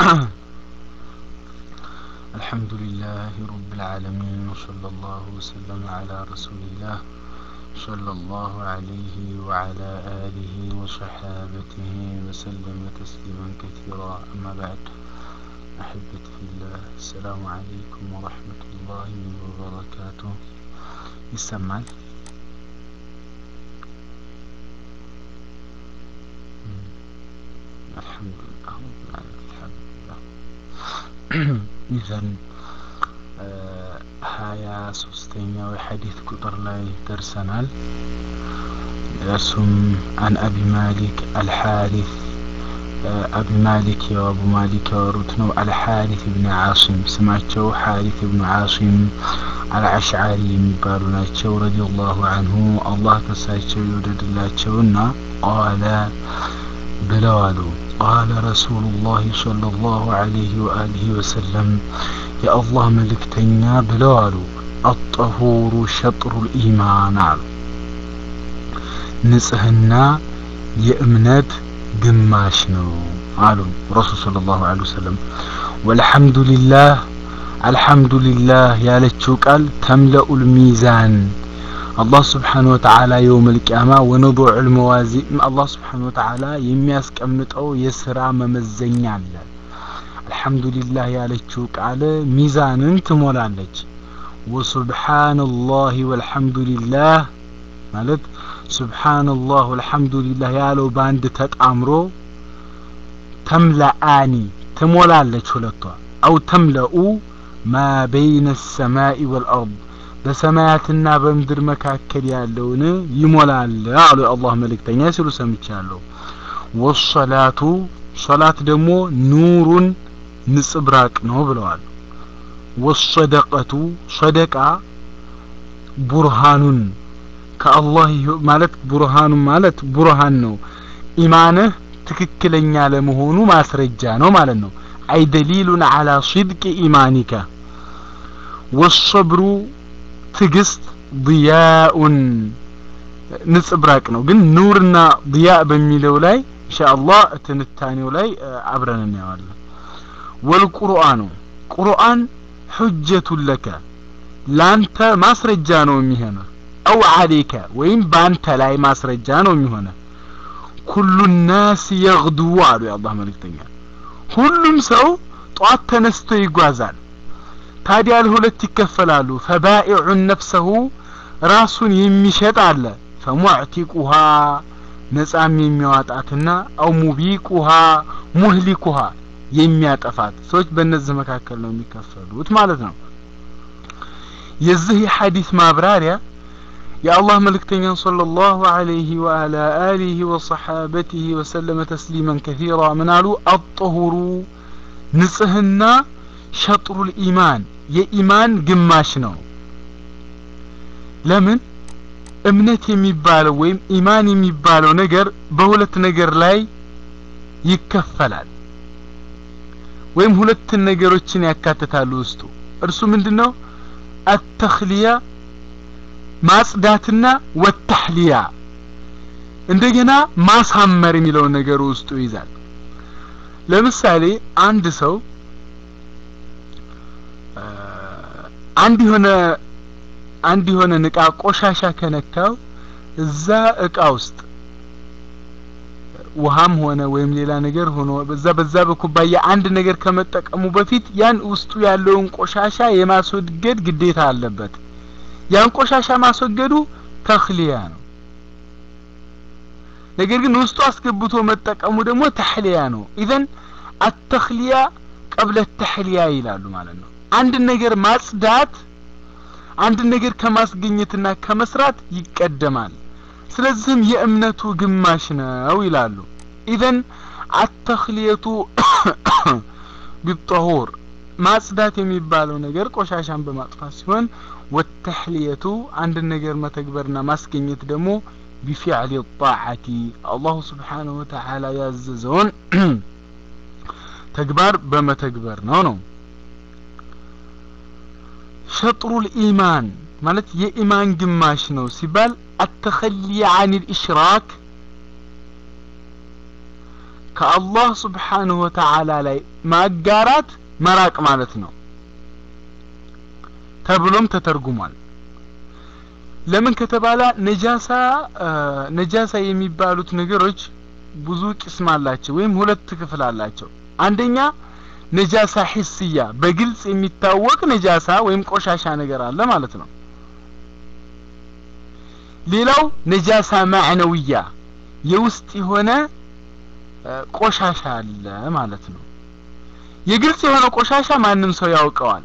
الحمد لله رب العالمين وصلى الله وسلم على رسول الله صلى الله عليه وعلى آله وصحابته وسلم تسليما كثيرا أما بعد أحبتي في الله السلام عليكم ورحمة الله وبركاته يسمعل الحمد لله رب العالمين الحمد لله إذن ሀያ ሶስተኛው የሐዲት ቁጥር ላይ ደርሰናል እርሱም አን አቢ ማሊክ አልሓሪት አቢ ማሊክ ያው አቡ ማሊክ ያወሩት ነው አልሓሪት ብን ዓሲም ስማቸው ሓሪት ብኑ ዓሲም አልአሽዓሪ የሚባሉ ናቸው ረዲየላሁ አንሁ አላህ ከሳቸው ይውደድላቸውና ቃለ ብለዋሉ ቃለ ረሱሉላህ ሰለላሁ ዐለይሂ ወአሊሂ ወሰለም የአላህ መልእክተኛ ብለው አሉ አጠሁሩ ሸጥሩል ኢማን አሉ ንጽህና የእምነት ግማሽ ነው አሉ ረሱል ስለ ላሁ ለ ወሰለም ወልሐምዱሊላህ አልሐምዱሊላህ ያለችው ቃል ተምለኡል ሚዛን አላህ ስብሓን ወተዓላ የውም ልቅያማ ወነضዑ ልመዋዚ አላህ ስብሓን ወተዓላ የሚያስቀምጠው የስራ መመዘኛ አለ አልሐምዱሊላህ ያለችው ቃል ሚዛንን ትሞላለች ወሱብሓንላህ ወልሐምዱሊላህ ማለት ሱብሓንላህ ወልሐምዱሊላህ ያለው በአንድ ተጣምሮ ተምለአኒ ትሞላለች ሁለቷ አው ተምለኡ ማ በይነ ሰማኢ ወልአርድ በሰማያትና በምድር መካከል ያለውን ይሞላል አሉ የአላህ መልእክተኛ ሲሉ ሰምቻለሁ ወሰላቱ ሶላት ደግሞ ኑሩን ንጽብራቅ ነው ብለዋል ወሰደቀቱ ሰደቃ ቡርሃኑን ከአላህ ማለት ቡርሃኑን ማለት ቡርሃን ነው ኢማንህ ትክክለኛ ለመሆኑ ማስረጃ ነው ማለት ነው አይ ደሊሉን አላ ሲድቅ ኢማኒከ ወሰብሩ ትግስት ضያኡን ንጽብራቅ ነው ግን ኑርና ضያ በሚለው ላይ ኢንሻአላህ ትንታኔው ላይ አብረን እናየዋለን ወልቁርአኑ ቁርአን ሁጀቱን ለከ ላንተ ማስረጃ ነው የሚሆነ አው አሌከ ወይም በአንተ ላይ ማስረጃ ነው የሚሆነ ኩሉ ናስ የግዱ አሉ የአላህ መልእክተኛ ሁሉም ሰው ጧት ተነስቶ ይጓዛል ታዲያ ለሁለት ይከፈላሉ ፈባኢዑን ነፍሰሁ ራሱን የሚሸጥ አለ ፈሙዕቲቁሃ ነጻም የሚያዋጣትና አው ሙቢቁሃ ሙህሊኩሃ የሚያጠፋት ሰዎች በእነዚህ መካከል ነው የሚከፈሉት ማለት ነው የዚህ የሐዲስ ማብራሪያ የአላህ መልእክተኛ ሰለላሁ ዐለይሂ ወዐላ አሊሂ ወሰሐበቲሂ ወሰለመ ተስሊመን ከሲራ ምን አሉ አጠሁሩ ንጽህና ሸጥሩል ኢማን የኢማን ግማሽ ነው ለምን እምነት የሚባለው ወይም ኢማን የሚባለው ነገር በሁለት ነገር ላይ ይከፈላል ወይም ሁለት ነገሮችን ያካትታሉ ውስጡ እርሱ ምንድነው አተክሊያ ማጽዳትና ወተህሊያ እንደገና ማሳመር የሚለውን ነገር ውስጡ ይዛል ለምሳሌ አንድ ሰው አንድ የሆነ አንድ የሆነ እቃ ቆሻሻ ከነካው እዛ እቃ ውስጥ ውሃም ሆነ ወይም ሌላ ነገር ሆኖ በዛ በዛ በኩባያ አንድ ነገር ከመጠቀሙ በፊት ያን ውስጡ ያለውን ቆሻሻ የማስወገድ ግዴታ አለበት ያን ቆሻሻ ማስወገዱ ተክሊያ ነው ነገር ግን ውስጡ አስገብቶ መጠቀሙ ደግሞ ተህሊያ ነው ኢዘን አተክሊያ ቀብለ ተህሊያ ይላሉ ማለት ነው አንድ ነገር ማጽዳት አንድ ነገር ከማስገኘትና ከመስራት ይቀደማል ስለዚህም የእምነቱ ግማሽ ነው ይላሉ ኢዘን አተክሊየቱ ቢጠሁር ማጽዳት የሚባለው ነገር ቆሻሻን በማጥፋት ሲሆን ወተህሊየቱ አንድ ነገር መተግበርና ማስገኘት ደግሞ ቢፊዕል ጣዓቲ አላሁ ስብሓንሁ ወተዓላ ያዘዘውን ተግባር በመተግበር ነው ነው ሸጥሩል ኢማን ማለት የኢማን ግማሽ ነው ሲባል አተኸሊ አን ልእሽራክ ከአላህ ስብሓንሁ ወተዓላ ላይ ማጋራት መራቅ ማለት ነው ተብሎም ተተርጉሟል ለምን ከተባለ ነጃሳ ነጃሳ የሚባሉት ነገሮች ብዙ ቅስም አላቸው ወይም ሁለት ክፍል አላቸው አንደኛ ነጃሳ ሂስያ በግልጽ የሚታወቅ ነጃሳ ወይም ቆሻሻ ነገር አለ ማለት ነው ሌላው ነጃሳ ማዕነውያ የውስጥ የሆነ ቆሻሻ አለ ማለት ነው የግልጽ የሆነ ቆሻሻ ማንም ሰው ያውቀዋል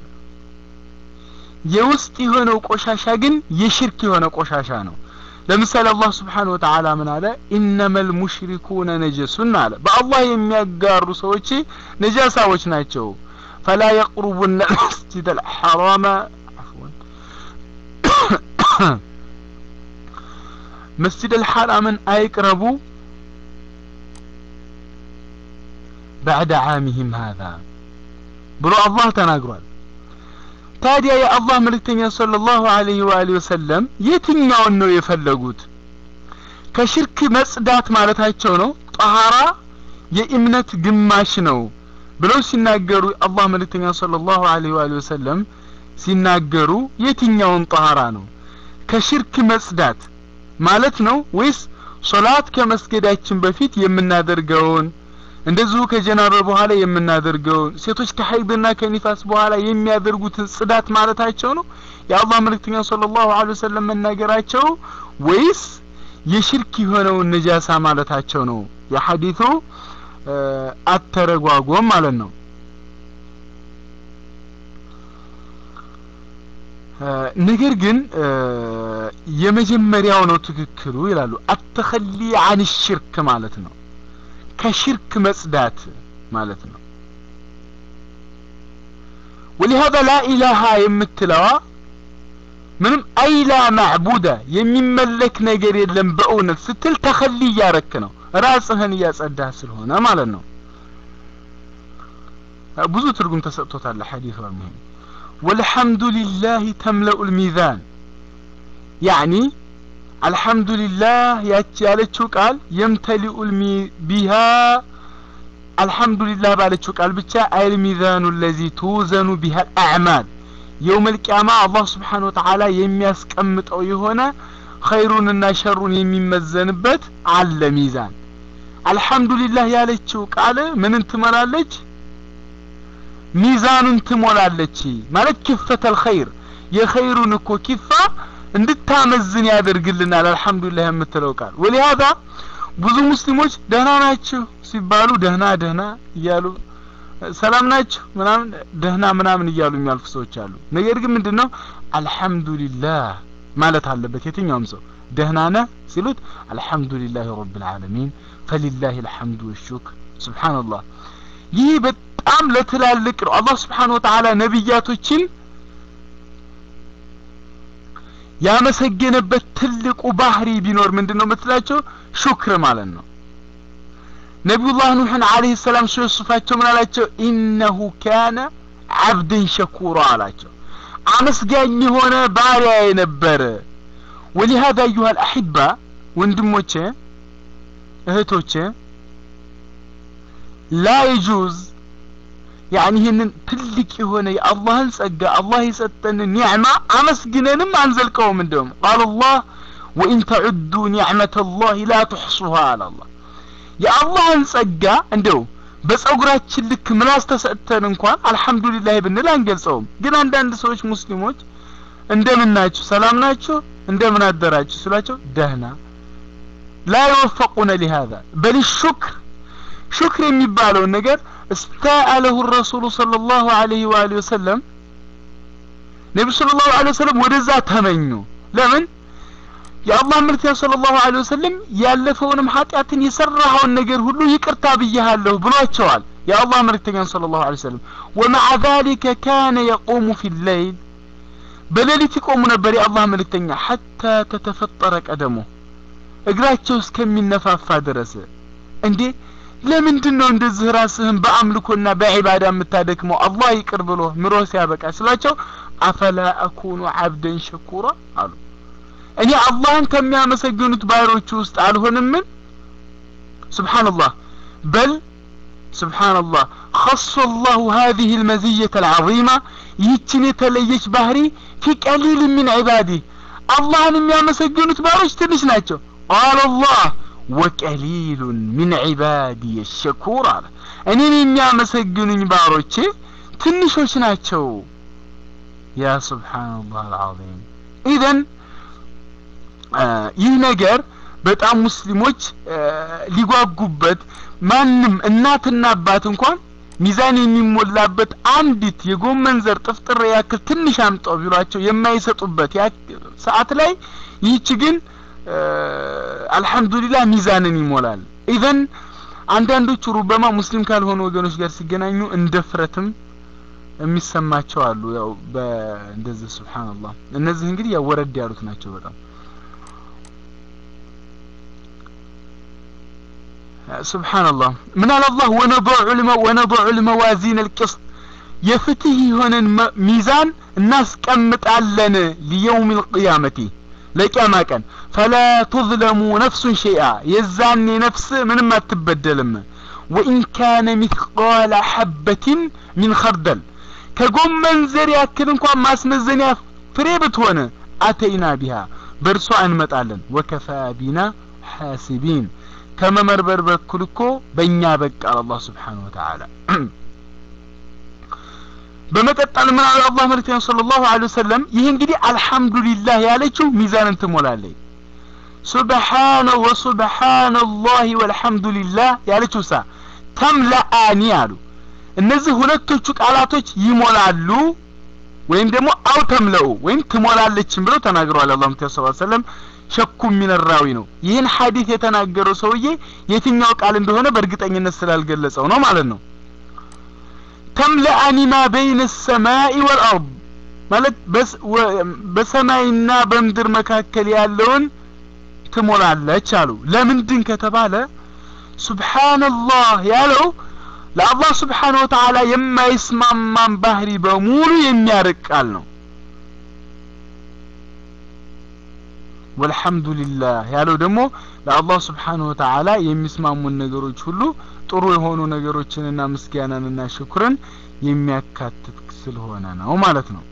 የውስጥ የሆነው ቆሻሻ ግን የሽርክ የሆነ ቆሻሻ ነው ለምሳሌ አላህ ስብሓን ወተዓላ ምን አለ ኢነመል ሙሽሪኩነ ነጀሱን አለ በአላህ የሚያጋሩ ሰዎች ነጃሳዎች ናቸው ፈላ የቅሩቡነ ልመስጅድ አልሐራመ መስጅድ አልሐራምን አይቅረቡ ባዕደ ዓሚህም ሃዛ ብሎ አላህ ተናግሯል ታዲያ የአላህ መልእክተኛ ሰለላሁ ዐለይሂ ወአሊሂ ወሰለም የትኛውን ነው የፈለጉት ከሽርክ መጽዳት ማለታቸው ነው ጠሃራ የእምነት ግማሽ ነው ብለው ሲናገሩ አላህ መልእክተኛ ሰለላሁ ዐለይሂ ወአሊሂ ወሰለም ሲናገሩ የትኛውን ጠሃራ ነው ከሽርክ መጽዳት ማለት ነው ወይስ ሶላት ከመስገዳችን በፊት የምናደርገውን እንደዚሁ ከጀናባ በኋላ የምናደርገውን ሴቶች ከሀይድና ከኒፋስ በኋላ የሚያደርጉትን ጽዳት ማለታቸው ነው የአላህ መልእክተኛ ሰለላሁ ዐለይሂ ወሰለም መናገራቸው ወይስ የሽርክ የሆነውን ነጃሳ ማለታቸው ነው የሐዲቱ አተረጓጎም ማለት ነው ነገር ግን የመጀመሪያው ነው ትክክሉ ይላሉ አተኸሊ አን ሽርክ ማለት ነው ከሽርክ መጽዳት ማለት ነው ولهذا لا إله የምትለዋ ምንም አይላ ማዕቡደ የሚመለክ ነገር የለም በእውነት ስትል ተኸሊ እያረክ ነው ራስህን እያጸዳህ ስለሆነ ማለት ነው ብዙ ትርጉም ተሰጥቶታል ሐዲሱ አልሙሂም والحمد لله تملأ الميزان يعني الحمد لله ያለችው ቃል يمتلئ المي بها الحمد لله ባለችው ቃል ብቻ አይ الميزان الذي توزن بها الأعمال يوم القيامة الله سبحانه وتعالى የሚያስቀምጠው የሆነ ኸይሩንና ሸሩን የሚመዘንበት አለ ሚዛን አልহামዱሊላህ ያለችው ቃል ምንን ትመላለች ሚዛኑን ትሞላለች ማለት ክፈተል ኸይር የኸይሩን እኮ ኪፋ እንድታመዝን ያደርግልናል አልহামዱሊላህ የምትለው ቃል ወሊሃዛ ብዙ ሙስሊሞች ደህና ናችሁ ሲባሉ ደህና ደህና እያሉ ሰላም ናችሁ ምናምን ደህና ምናምን እያሉ የሚያልፉ ሰዎች አሉ ነገር ግን ምንድነው አልহামዱሊላህ ማለት አለበት የትኛውም ሰው ደህና ነህ ሲሉት አልহামዱሊላህ ረብል ዓለሚን ፈሊላሂ الحمد والشكر ሱብሃንአላህ ይህ በጣም ለትላልቅ ነው አላህ Subhanahu Wa Ta'ala ነብያቶችን ያመሰገነበት ትልቁ ባህሪ ቢኖር ምንድነው የምትላቸው ሹክር ማለት ነው ነቢዩላህ ኑሕን አለይሂ ሰላም ሲወስፋቸው ምን አላቸው ኢነሁ ካነ አብድን ሸኩራ አላቸው አመስጋኝ የሆነ ባሪያ የነበረ ወሊሃዛ አዩሃ አልአሕባ ወንድሞቼ እህቶቼ ላ የጁዝ ያኒ ይህንን ትልቅ የሆነ የአላህን ጸጋ አላህ የሰጠንን ኒዕማ አመስግነንም አንዘልቀውም እንደውም ቃል አላህ ወኢን ተዑዱ ኒዕመተ ላህ ላ ትሕሱሃ አለ አላህ የአላህን ጸጋ እንደው በጸጉራችን ልክ ምላስ ተሰጥተን እንኳን አልহামዱሊላህ ብንል አንገልጸውም ግን አንዳንድ ሰዎች ሙስሊሞች እንደምን ናችሁ ሰላም ናችሁ እንደምን አደራችሁ ስላቸው ደህና ላ ይወፈቁነ ሊሃذا በል ሹክር ሹክር የሚባለውን ነገር استاءله الرسول صلى الله عليه واله وسلم ነብዩ ሰለላሁ ዐለይሂ ወሰለም ወደዛ ተመኙ ለምን የአላህ መልእክተኛ ሰለላሁ ዐለይሂ ወሰለም ያለፈውንም ኃጢአትን የሰራኸውን ነገር ሁሉ ይቅርታ ብያለሁ ብሏቸዋል የአላህ መልእክተኛ ሰለላሁ ዐለይሂ ወሰለም ومع ذلك كان يقوم في الليل በሌሊት ይቆሙ ነበር የአላህ መልእክተኛ حتى تتفطر قدمه እግራቸው እስከሚነፋፋ ድረስ እንዴ ለምንድን ነው እንደዚህ ራስህን በአምልኮና በዒባዳ የምታደክመው አላህ ይቅር ብሎ ምሮ ሲያበቃ ስላቸው አፈላ አኩኑ አብደን ሸኩራ አሉ እኔ አላህን ከሚያመሰግኑት ባሮቹ ውስጥ አልሆንምን ስብሓንላህ በል ስብሓንላህ خص الله هذه المزية العظيمة ይህችን የተለየች ባህሪ ፊ ቀሊል ሚን ዒባዲህ አላህን የሚያመሰግኑት ባሮች ትንሽ ናቸው ቃል አላህ ወቀሊሉን ሚን ዒባዲየ ሸኩር አለ እኔን የሚያመሰግኑኝ ባሮቼ ትንሾች ናቸው ያ ስብሓንላህ አልዓዚም ኢዘን ይህ ነገር በጣም ሙስሊሞች ሊጓጉበት ማንም እናትና አባት እንኳን ሚዛን የሚሞላበት አንዲት የጎመን ዘር ጥፍጥሬ ያክል ትንሽ አምጣው ቢሏቸው የማይሰጡበት ሰዓት ላይ ይህች ግን አልሐምዱሊላህ ሚዛንን ይሞላል ኢዘን አንዳንዶቹ ሩበማ ሙስሊም ካልሆኑ ወገኖች ጋር ሲገናኙ እንደ ፍረትም የሚሰማቸው አሉ ያው በእንደዚህ ስብሓንላህ እነዚህ እንግዲህ ያው ወረድ ያሉት ናቸው በጣም ስብሓንላህ ምን አለ አላህ ወነضዑ ልመዋዚን አልቅስጥ የፍትህ የሆነን ሚዛን እናስቀምጣለን ሊየውም ልቅያመቲ ለቅያማ ቀን ፈላ ቱዝለሙ ነፍሱን ሸይአ የዛኔ ነፍስ ምንም አትበደልም ወኢን ካነ ሚትቃለ ሐበትን ሚን ኸርደል ከጎመን ዘር ያክል እንኳን ማስመዘኒያ ፍሬ ብትሆን አተይና ቢሃ በእርሷ እንመጣለን ወከፋ ቢና ሐሲቢን ከመመርበር በኩል እኮ በእኛ በቃ አላህ ስብሓን ወተዓላ በመቀጠል ምን አለ አላህ መልክተኛ ሰለላሁ ዐለይሂ ወሰለም ይህ እንግዲህ አልሐምዱሊላህ ያለችው ሚዛንን ትሞላለች ሱብሓነ ወሱብሓነላህ ወልሐምዱሊላህ ያለችው ሳ ተምለአኒ አሉ እነዚህ ሁለቶቹ ቃላቶች ይሞላሉ ወይም ደግሞ አው ተምለው ወይም ትሞላለችም ብለው ተናግረዋል አላህ መልክተኛ ሰለላሁ ዐለይሂ ወሰለም ሸኩ ሚነራዊ ነው ይህን ሐዲስ የተናገረው ሰውዬ የትኛው ቃል እንደሆነ በእርግጠኝነት ስላልገለጸው ነው ማለት ነው ተምለአኒ ማ በይነ ሰማይ ወልአርድ ማለት በሰማይና በምድር መካከል ያለውን ትሞላለች አሉ ለምንድን ከተባለ ሱብሓንላህ ያለው ለአላህ ስብሓን ወተዓላ የማይስማማን ባህሪ በሙሉ የሚያርቅ ቃል ነው ወልሐምዱሊላህ ያለው ደግሞ ለአላህ ስብሓንሁ ወተዓላ የሚስማሙን ነገሮች ሁሉ ጥሩ የሆኑ ነገሮችንና ምስጋናንና ሽኩርን የሚያካትት ስለሆነ ነው ማለት ነው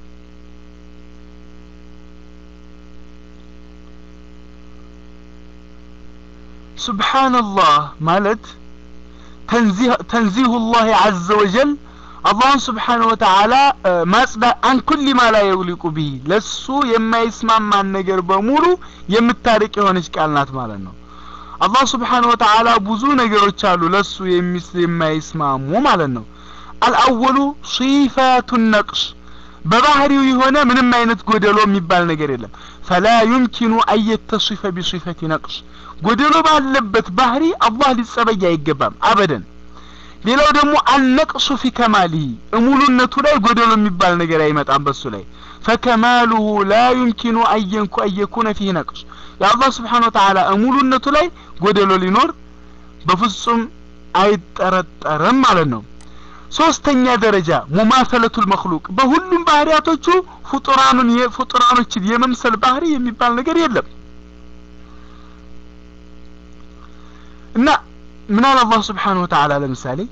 ሱብሓንላህ ማለት ተንዚሁ ላህ አዘ ወጀል አላህን ስብሓንሁ ወተዓላ ማጽዳ አን ኩሊ ማ ላ የውሊቁ ብሂ ለሱ የማይስማማን ነገር በሙሉ የምታርቅ የሆነች ቃል ናት ማለት ነው አላህ ስብሓንሁ ወተዓላ ብዙ ነገሮች አሉ ለሱ የማይስማሙ ማለት ነው አልአወሉ ሲፋቱ ነቅስ በባህሪው የሆነ ምንም አይነት ጎደሎ የሚባል ነገር የለም ፈላ ዩምኪኑ አየተሲፈ ቢሲፈቲ ነቅስ ጎደሎ ባለበት ባህሪ አላህ ሊጸበይ አይገባም አበደን ሌላው ደግሞ አልነቅሱ ፊ ከማሊሂ እሙሉነቱ ላይ ጎደሎ የሚባል ነገር አይመጣም በሱ ላይ ፈከማሉሁ ላ ዩምኪኑ አየንኩ አየኩነ ፊህ ነቅስ የአላህ ስብሓን ወተዓላ እሙሉነቱ ላይ ጎደሎ ሊኖር በፍጹም አይጠረጠርም ማለት ነው ሶስተኛ ደረጃ ሙማሰለቱል መክሉቅ በሁሉም ባህሪያቶቹ ፍጡራኑን ፍጡራኖችን የመምሰል ባህሪ የሚባል ነገር የለም እና من قال الله سبحانه وتعالى لمثالي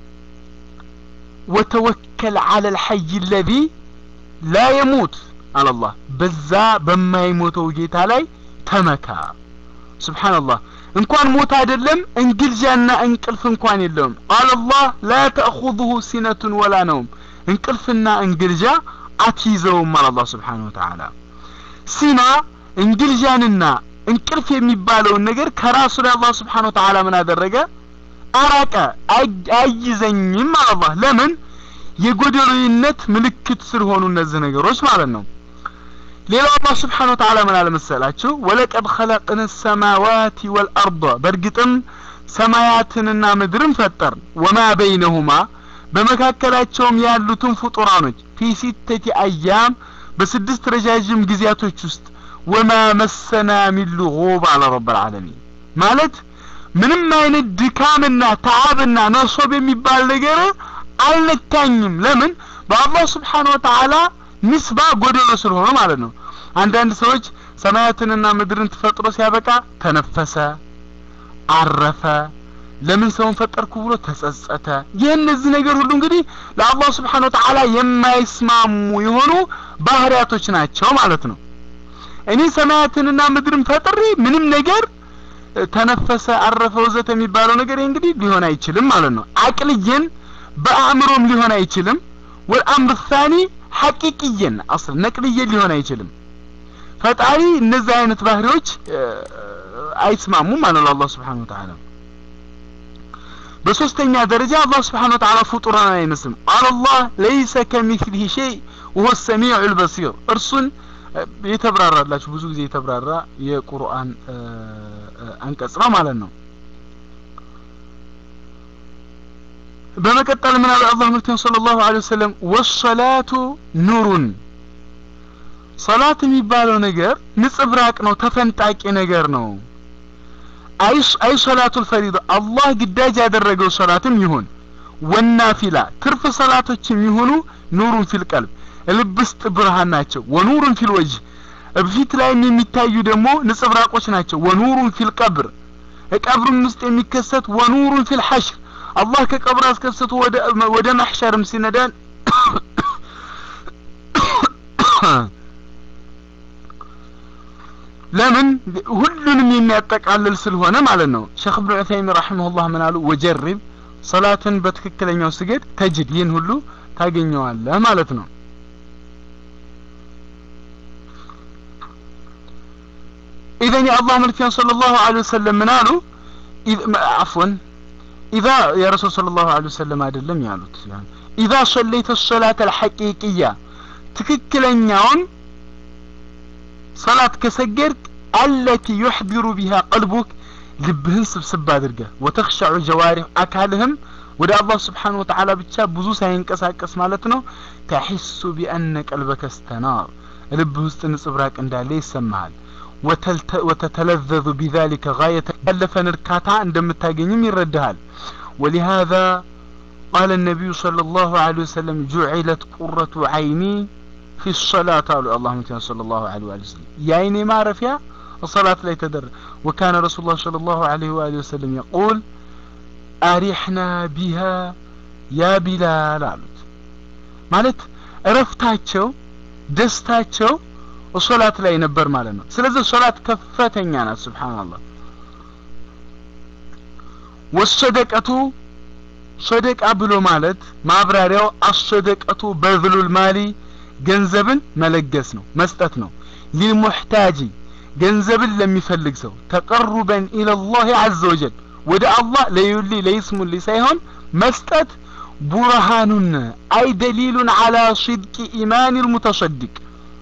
وتوكل على الحي الذي لا يموت على الله بزا بما يموت وجيت علي تمكا سبحان الله እንኳን ሞት አይደለም እንግልጃና እንቅልፍ እንኳን የለውም ቃል አላህ ላ ተእኹዙሁ ሲነቱን ወላ ነውም እንቅልፍና እንግልጃ አትይዘውም አለ አላህ ስብሓን ወተዓላ ሲና እንግልጃንና እንቅልፍ የሚባለውን ነገር ከራሱ ላይ አላህ ስብሓን ወተዓላ ምን አደረገ አራቀ አይዘኝም አላህ ለምን የጎደሎይነት ምልክት ስለሆኑ እነዚህ ነገሮች ማለት ነው ሌላው አላህ ስብሓን ወተዓላ ምን አለመሰላችሁ ወለቀድ ኸለቅን ሰማዋት ወልአርض በእርግጥም ሰማያትንና ምድርን ፈጠር ወማ በይነሁማ በመካከላቸውም ያሉትን ፍጡራኖች ፊ ሲተቲ አያም በስድስት ረዣዥም ጊዜያቶች ውስጥ ወማ መሰና ሚን ሉጉብ አለ ረብ ልዓለሚን ማለት ምንም አይነት ድካምና ተዓብና ነሶብ የሚባል ነገር አልነካኝም ለምን በአላህ ስብሓን ወተዓላ ንስባ ጎደሎ ስለሆነ ማለት ነው አንዳንድ ሰዎች ሰማያትንና ምድርን ተፈጥሮ ሲያበቃ ተነፈሰ አረፈ ለምን ሰውን ፈጠርኩ ብሎ ተጸጸተ። ይህ እነዚህ ነገር ሁሉ እንግዲህ ለአላህ ስብሓን ወተዓላ የማይስማሙ የሆኑ ባህሪያቶች ናቸው ማለት ነው። እኔ ሰማያትንና ምድርን ፈጥሬ ምንም ነገር ተነፈሰ፣ አረፈ፣ ወዘተ የሚባለው ነገር እንግዲህ ሊሆን አይችልም ማለት ነው። አቅልየን በአእምሮም ሊሆን አይችልም። ወልአምር ሳኒ ሐቂቅየን አስል ነቅልየን ሊሆን አይችልም። ፈጣሪ እነዚህ አይነት ባህሪዎች አይስማሙም ማለት ነው አላህ ስብሓነሁ ወተዓላ። በሶስተኛ ደረጃ አላህ ስብሓነሁ ወተዓላ ፍጡራን አይመስልም። አላህ ለይሰ ከሚስሊሂ ሸይ ወሁወ ሰሚዑል በሲር እርሱን የተብራራላችሁ ብዙ ጊዜ የተብራራ የቁርአን አንቀጽ ነው ማለት ነው። በመቀጠል ምን አለ አላህ መልክተኛ ሰለላሁ ዐለይሂ ወሰለም ወሰላቱ ኑሩን ሰላት የሚባለው ነገር ንጽብራቅ ነው፣ ተፈንጣቂ ነገር ነው። አይስ አይ ሰላቱል ፈሪዳ አላህ ግዳጅ ያደረገው ሰላትም ይሁን ወናፊላ ትርፍ ሰላቶችም ይሁኑ ኑሩን ፊል ቀልብ ልብ ውስጥ ብርሃን ናቸው። ወኑሩን ፊል ወጅህ ፊት ላይም የሚታዩ ደግሞ ንጽብራቆች ናቸው። ወኑሩን ፊል ቀብር ቀብርም ውስጥ የሚከሰት ወኑሩን ፊል ሐሽር አላህ ከቀብር አስከስቶ ወደ ወደ ማህሸርም ሲነዳን ለምን ሁሉንም የሚያጠቃልል ስለሆነ ማለት ነው። ሼክ ኢብኑ ዑሰይሚን ረሂመሁላህ ምን አሉ? ወጀሪብ ሰላትን በትክክለኛው ስገድ ተጅድ ይህን ሁሉ ታገኘዋለህ ማለት ነው። ኢዘን የአላህ መልክተኛ ሰለላሁ ዐለይሂ ወሰለም ምን አሉ? አፍወን ኢዛ የረሱል ሰለላሁ ዐለይሂ ወሰለም አይደለም ያሉት ኢዛ ሰለይተ ሰላተ አልሐቂቅያ ትክክለኛውን ሰላት ከሰገድክ አለቲ ዩሕዲሩ ቢሃ ቀልቡክ ልብህን ስብስብ አድርገህ ወተኽሸዑ ጀዋሪህ አካልህም ወደ አላህ ስብሓን ወተዓላ ብቻ ብዙ ሳይንቀሳቀስ ማለት ነው ተሒሱ ቢአነ ቀልበከ ስተናር ልብህ ውስጥ ንጽብራቅ እንዳለ ይሰማሃል ወተተለዘዙ ቢዛሊከ ጋየተ ያለፈን እርካታ እንደምታገኝም ይረዳሃል ወሊሃዛ ቃለ ነቢዩ ሰለላሁ ዐለይሂ ወሰለም ጁዒለት ቁረቱ ዐይኒ ፊ ሰላት አሉ አላህ መልክተኛ ሰለላሁ ዐለይሂ ወሰለም የአይኔ ማረፊያ الصلاة لا يتدر وكان رسول الله صلى الله عليه وآله وسلم يقول أرحنا بها يا بلال አሉት ማለት እረፍታቸው ደስታቸው ሶላት ላይ ነበር ማለት ነው ስለዚህ ሶላት ከፍተኛ ናት ስብሓንላህ ወሰደቀቱ ሰደቃ ብሎ ማለት ማብራሪያው አሰደቀቱ በዝሉል ማሊ ገንዘብን መለገስ ነው መስጠት ነው ሊልሙሕታጂ ገንዘብን ለሚፈልግ ሰው ተቀሩበን ኢለላህ አዘ ወጀል ወደ አላህ ለዩሊ ለይስሙሊ ሳይሆን መስጠት ቡርሃኑን አይ ደሊሉን አላ ሲድቂ ኢማን ልሙተሰዲቅ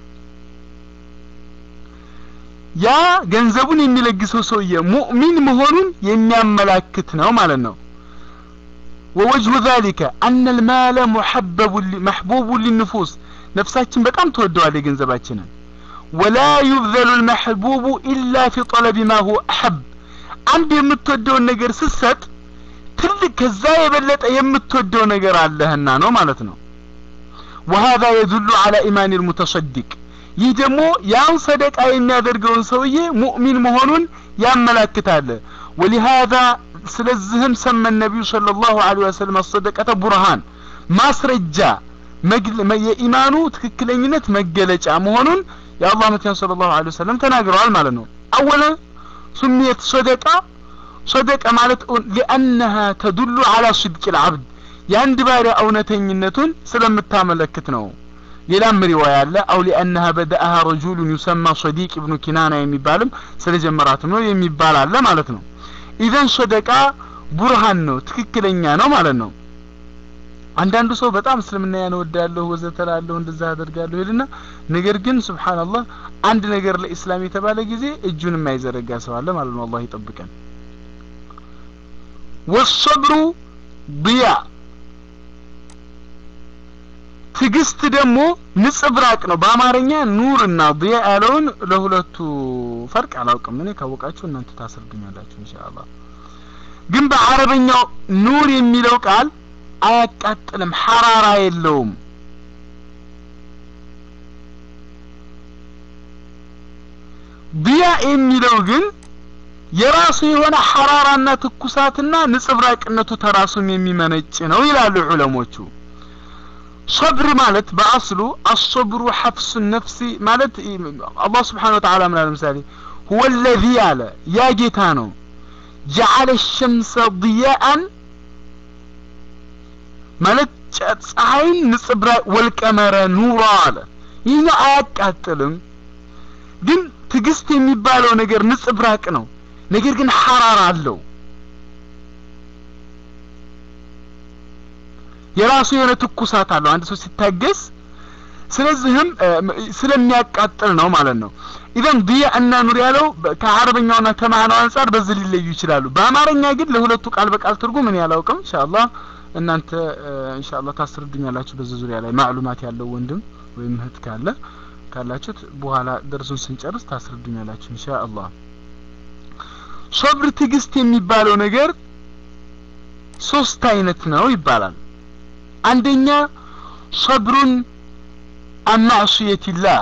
ያ ገንዘቡን የሚለግሰው ሰውዬ ሙእሚን መሆኑን የሚያመላክት ነው ማለት ነው ወወጅሁ ذلك أن المال محبب محبوب للنفوس ነፍሳችን በጣም ተወደዋል የገንዘባችንን ولا يبذل المحبوب إلا في طلب ما هو أحب አንድ የምትወደውን ነገር ስትሰጥ ትልቅ ከዛ የበለጠ የምትወደው ነገር አለህና ነው ማለት ነው وهذا يدل على إيمان المتصدق ይህ ደግሞ ያን ሰደቃ የሚያደርገውን ሰውዬ ሙእሚን መሆኑን ያመላክታል ولهذا ስለዚህም ሰመ ነቢዩ ሰለላሁ ዐለይሂ ወሰለም አሰደቀተ ቡርሃን ማስረጃ የኢማኑ ትክክለኝነት መገለጫ መሆኑን የአላህ መልክተኛ ሰለላሁ ዐለይሂ ወሰለም ተናግረዋል ማለት ነው አወለ ሱሚየት ሰደቃ ሰደቃ ማለት ሊአነሃ ተዱሉ ዐላ ስድቅ ልዓብድ የአንድ ባሪያ እውነተኝነቱን ስለምታመለክት ነው ሌላም ሪዋያ አለ አው ሊአነሃ በደአሃ ረጁሉን ዩሰማ ሰዲቅ ኢብኑ ኪናና የሚባልም ስለጀመራትም ነው የሚባል አለ ማለት ነው ኢዘን ሰደቃ ቡርሃን ነው ትክክለኛ ነው ማለት ነው አንዳንዱ ሰው በጣም እስልምና ያን ወዳለሁ ወዘተላለሁ እንደዛ አደርጋለሁ ይልና ነገር ግን ሱብሃንአላህ አንድ ነገር ለኢስላም የተባለ ጊዜ እጁን የማይዘረጋ ሰው አለ ማለት ነው አላህ ይጠብቀን ወሰብሩ ضያ ትግስት ደግሞ ንጽብራቅ ነው በአማርኛ ኑር እና ضያ ያለውን ለሁለቱ ፈርቅ አላውቅም እኔ ካወቃችሁ እናንተ ታስረዱኛላችሁ ኢንሻአላህ ግን በአረበኛው ኑር የሚለው ቃል አያቃጥልም ሐራራ የለውም ዲያ የሚለው ግን የራሱ የሆነ ሐራራና ትኩሳትና ንጽብራቅነቱ ተራሱም የሚመነጭ ነው ይላሉ ዑለሞቹ። ሶብር ማለት በአስሉ አሶብሩ ሐፍሱ ነፍሲ ማለት አላህ ስብሓነ ወተዓላ ምን አለ ምሳሌ ሁወ ለዚ አለ ያ ጌታ ነው ጀዓለ ሸምሰ ضያአን ማለት ፀሐይን ንጽብራቅ ወልቀመረ ኑራ አለ ይህኛው አያቃጥልም ግን ትዕግስት የሚባለው ነገር ንጽብራቅ ነው ነገር ግን ሐራራ አለው የራሱ የሆነ ትኩሳት አለው አንድ ሰው ሲታገስ ስለዚህም ስለሚያቃጥል ነው ማለት ነው ኢዘን ዲያ እና ኑር ያለው ከአረበኛውና ከማዕናው አንጻር በዚህ ሊለዩ ይችላሉ በአማርኛ ግን ለሁለቱ ቃል በቃል ትርጉም እኔ አላውቅም ኢንሻአላህ እናንተ ኢንሻአላህ ታስረዱኛላችሁ በዚህ ዙሪያ ላይ ማዕሉማት ያለው ወንድም ወይም እህት ካለ ካላችሁት በኋላ ደርሱን ስንጨርስ ታስረዱኛላችሁ ኢንሻአላህ ሶብር ትዕግስት የሚባለው ነገር ሶስት አይነት ነው ይባላል አንደኛ ሶብሩን አማዕሱየቲላህ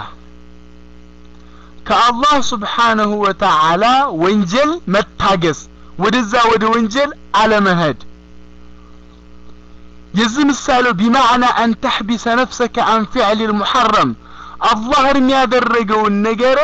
ከአላህ ስብሓነሁ ወተዓላ ወንጀል መታገስ ወደዛ ወደ ወንጀል አለመሄድ የዚህ ምሳሌው ቢማዕና አን ተሕቢሰ ነፍሰከ አን ፊዕል ልሙሐረም አላህ እርም ያደረገውን ነገር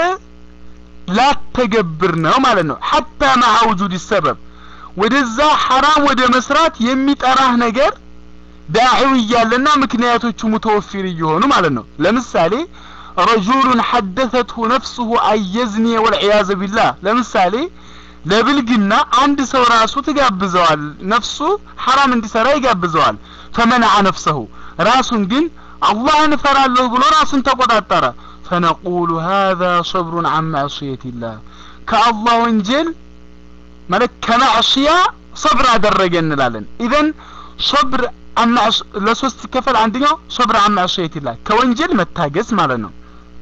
ላተገብር ነው ማለት ነው ሐታ ማዓ ውጁድ ሰበብ ወደዛ ሐራም ወደ መስራት የሚጠራህ ነገር ዳዒው እያለና ምክንያቶቹ ሙተወፊር እየሆኑ ማለት ነው ለምሳሌ ረጁሉን ሐደተትሁ ነፍሱሁ አየዝኒ ወልዕያዘ ቢላህ ለምሳሌ ለብልግና አንድ ሰው ራሱ ትጋብዘዋል ነፍሱ ሐራም እንዲሰራ ይጋብዘዋል ፈመነዐ ነፍሰሁ ራሱን ግን አላህን እፈራለሁ ብሎ ራሱን ተቆጣጠረ ፈነቁሉ ሀዛ ሶብሩን አን ማዕስየቲላህ ከአላህ ወንጀል ማለት ከማዕስያ ሶብር አደረገ እንላለን ኢዘን ሶብር ለሶስት ሲከፈል አንደኛው ሶብር አን ማዕስየቲላህ ከወንጀል መታገስ ማለት ነው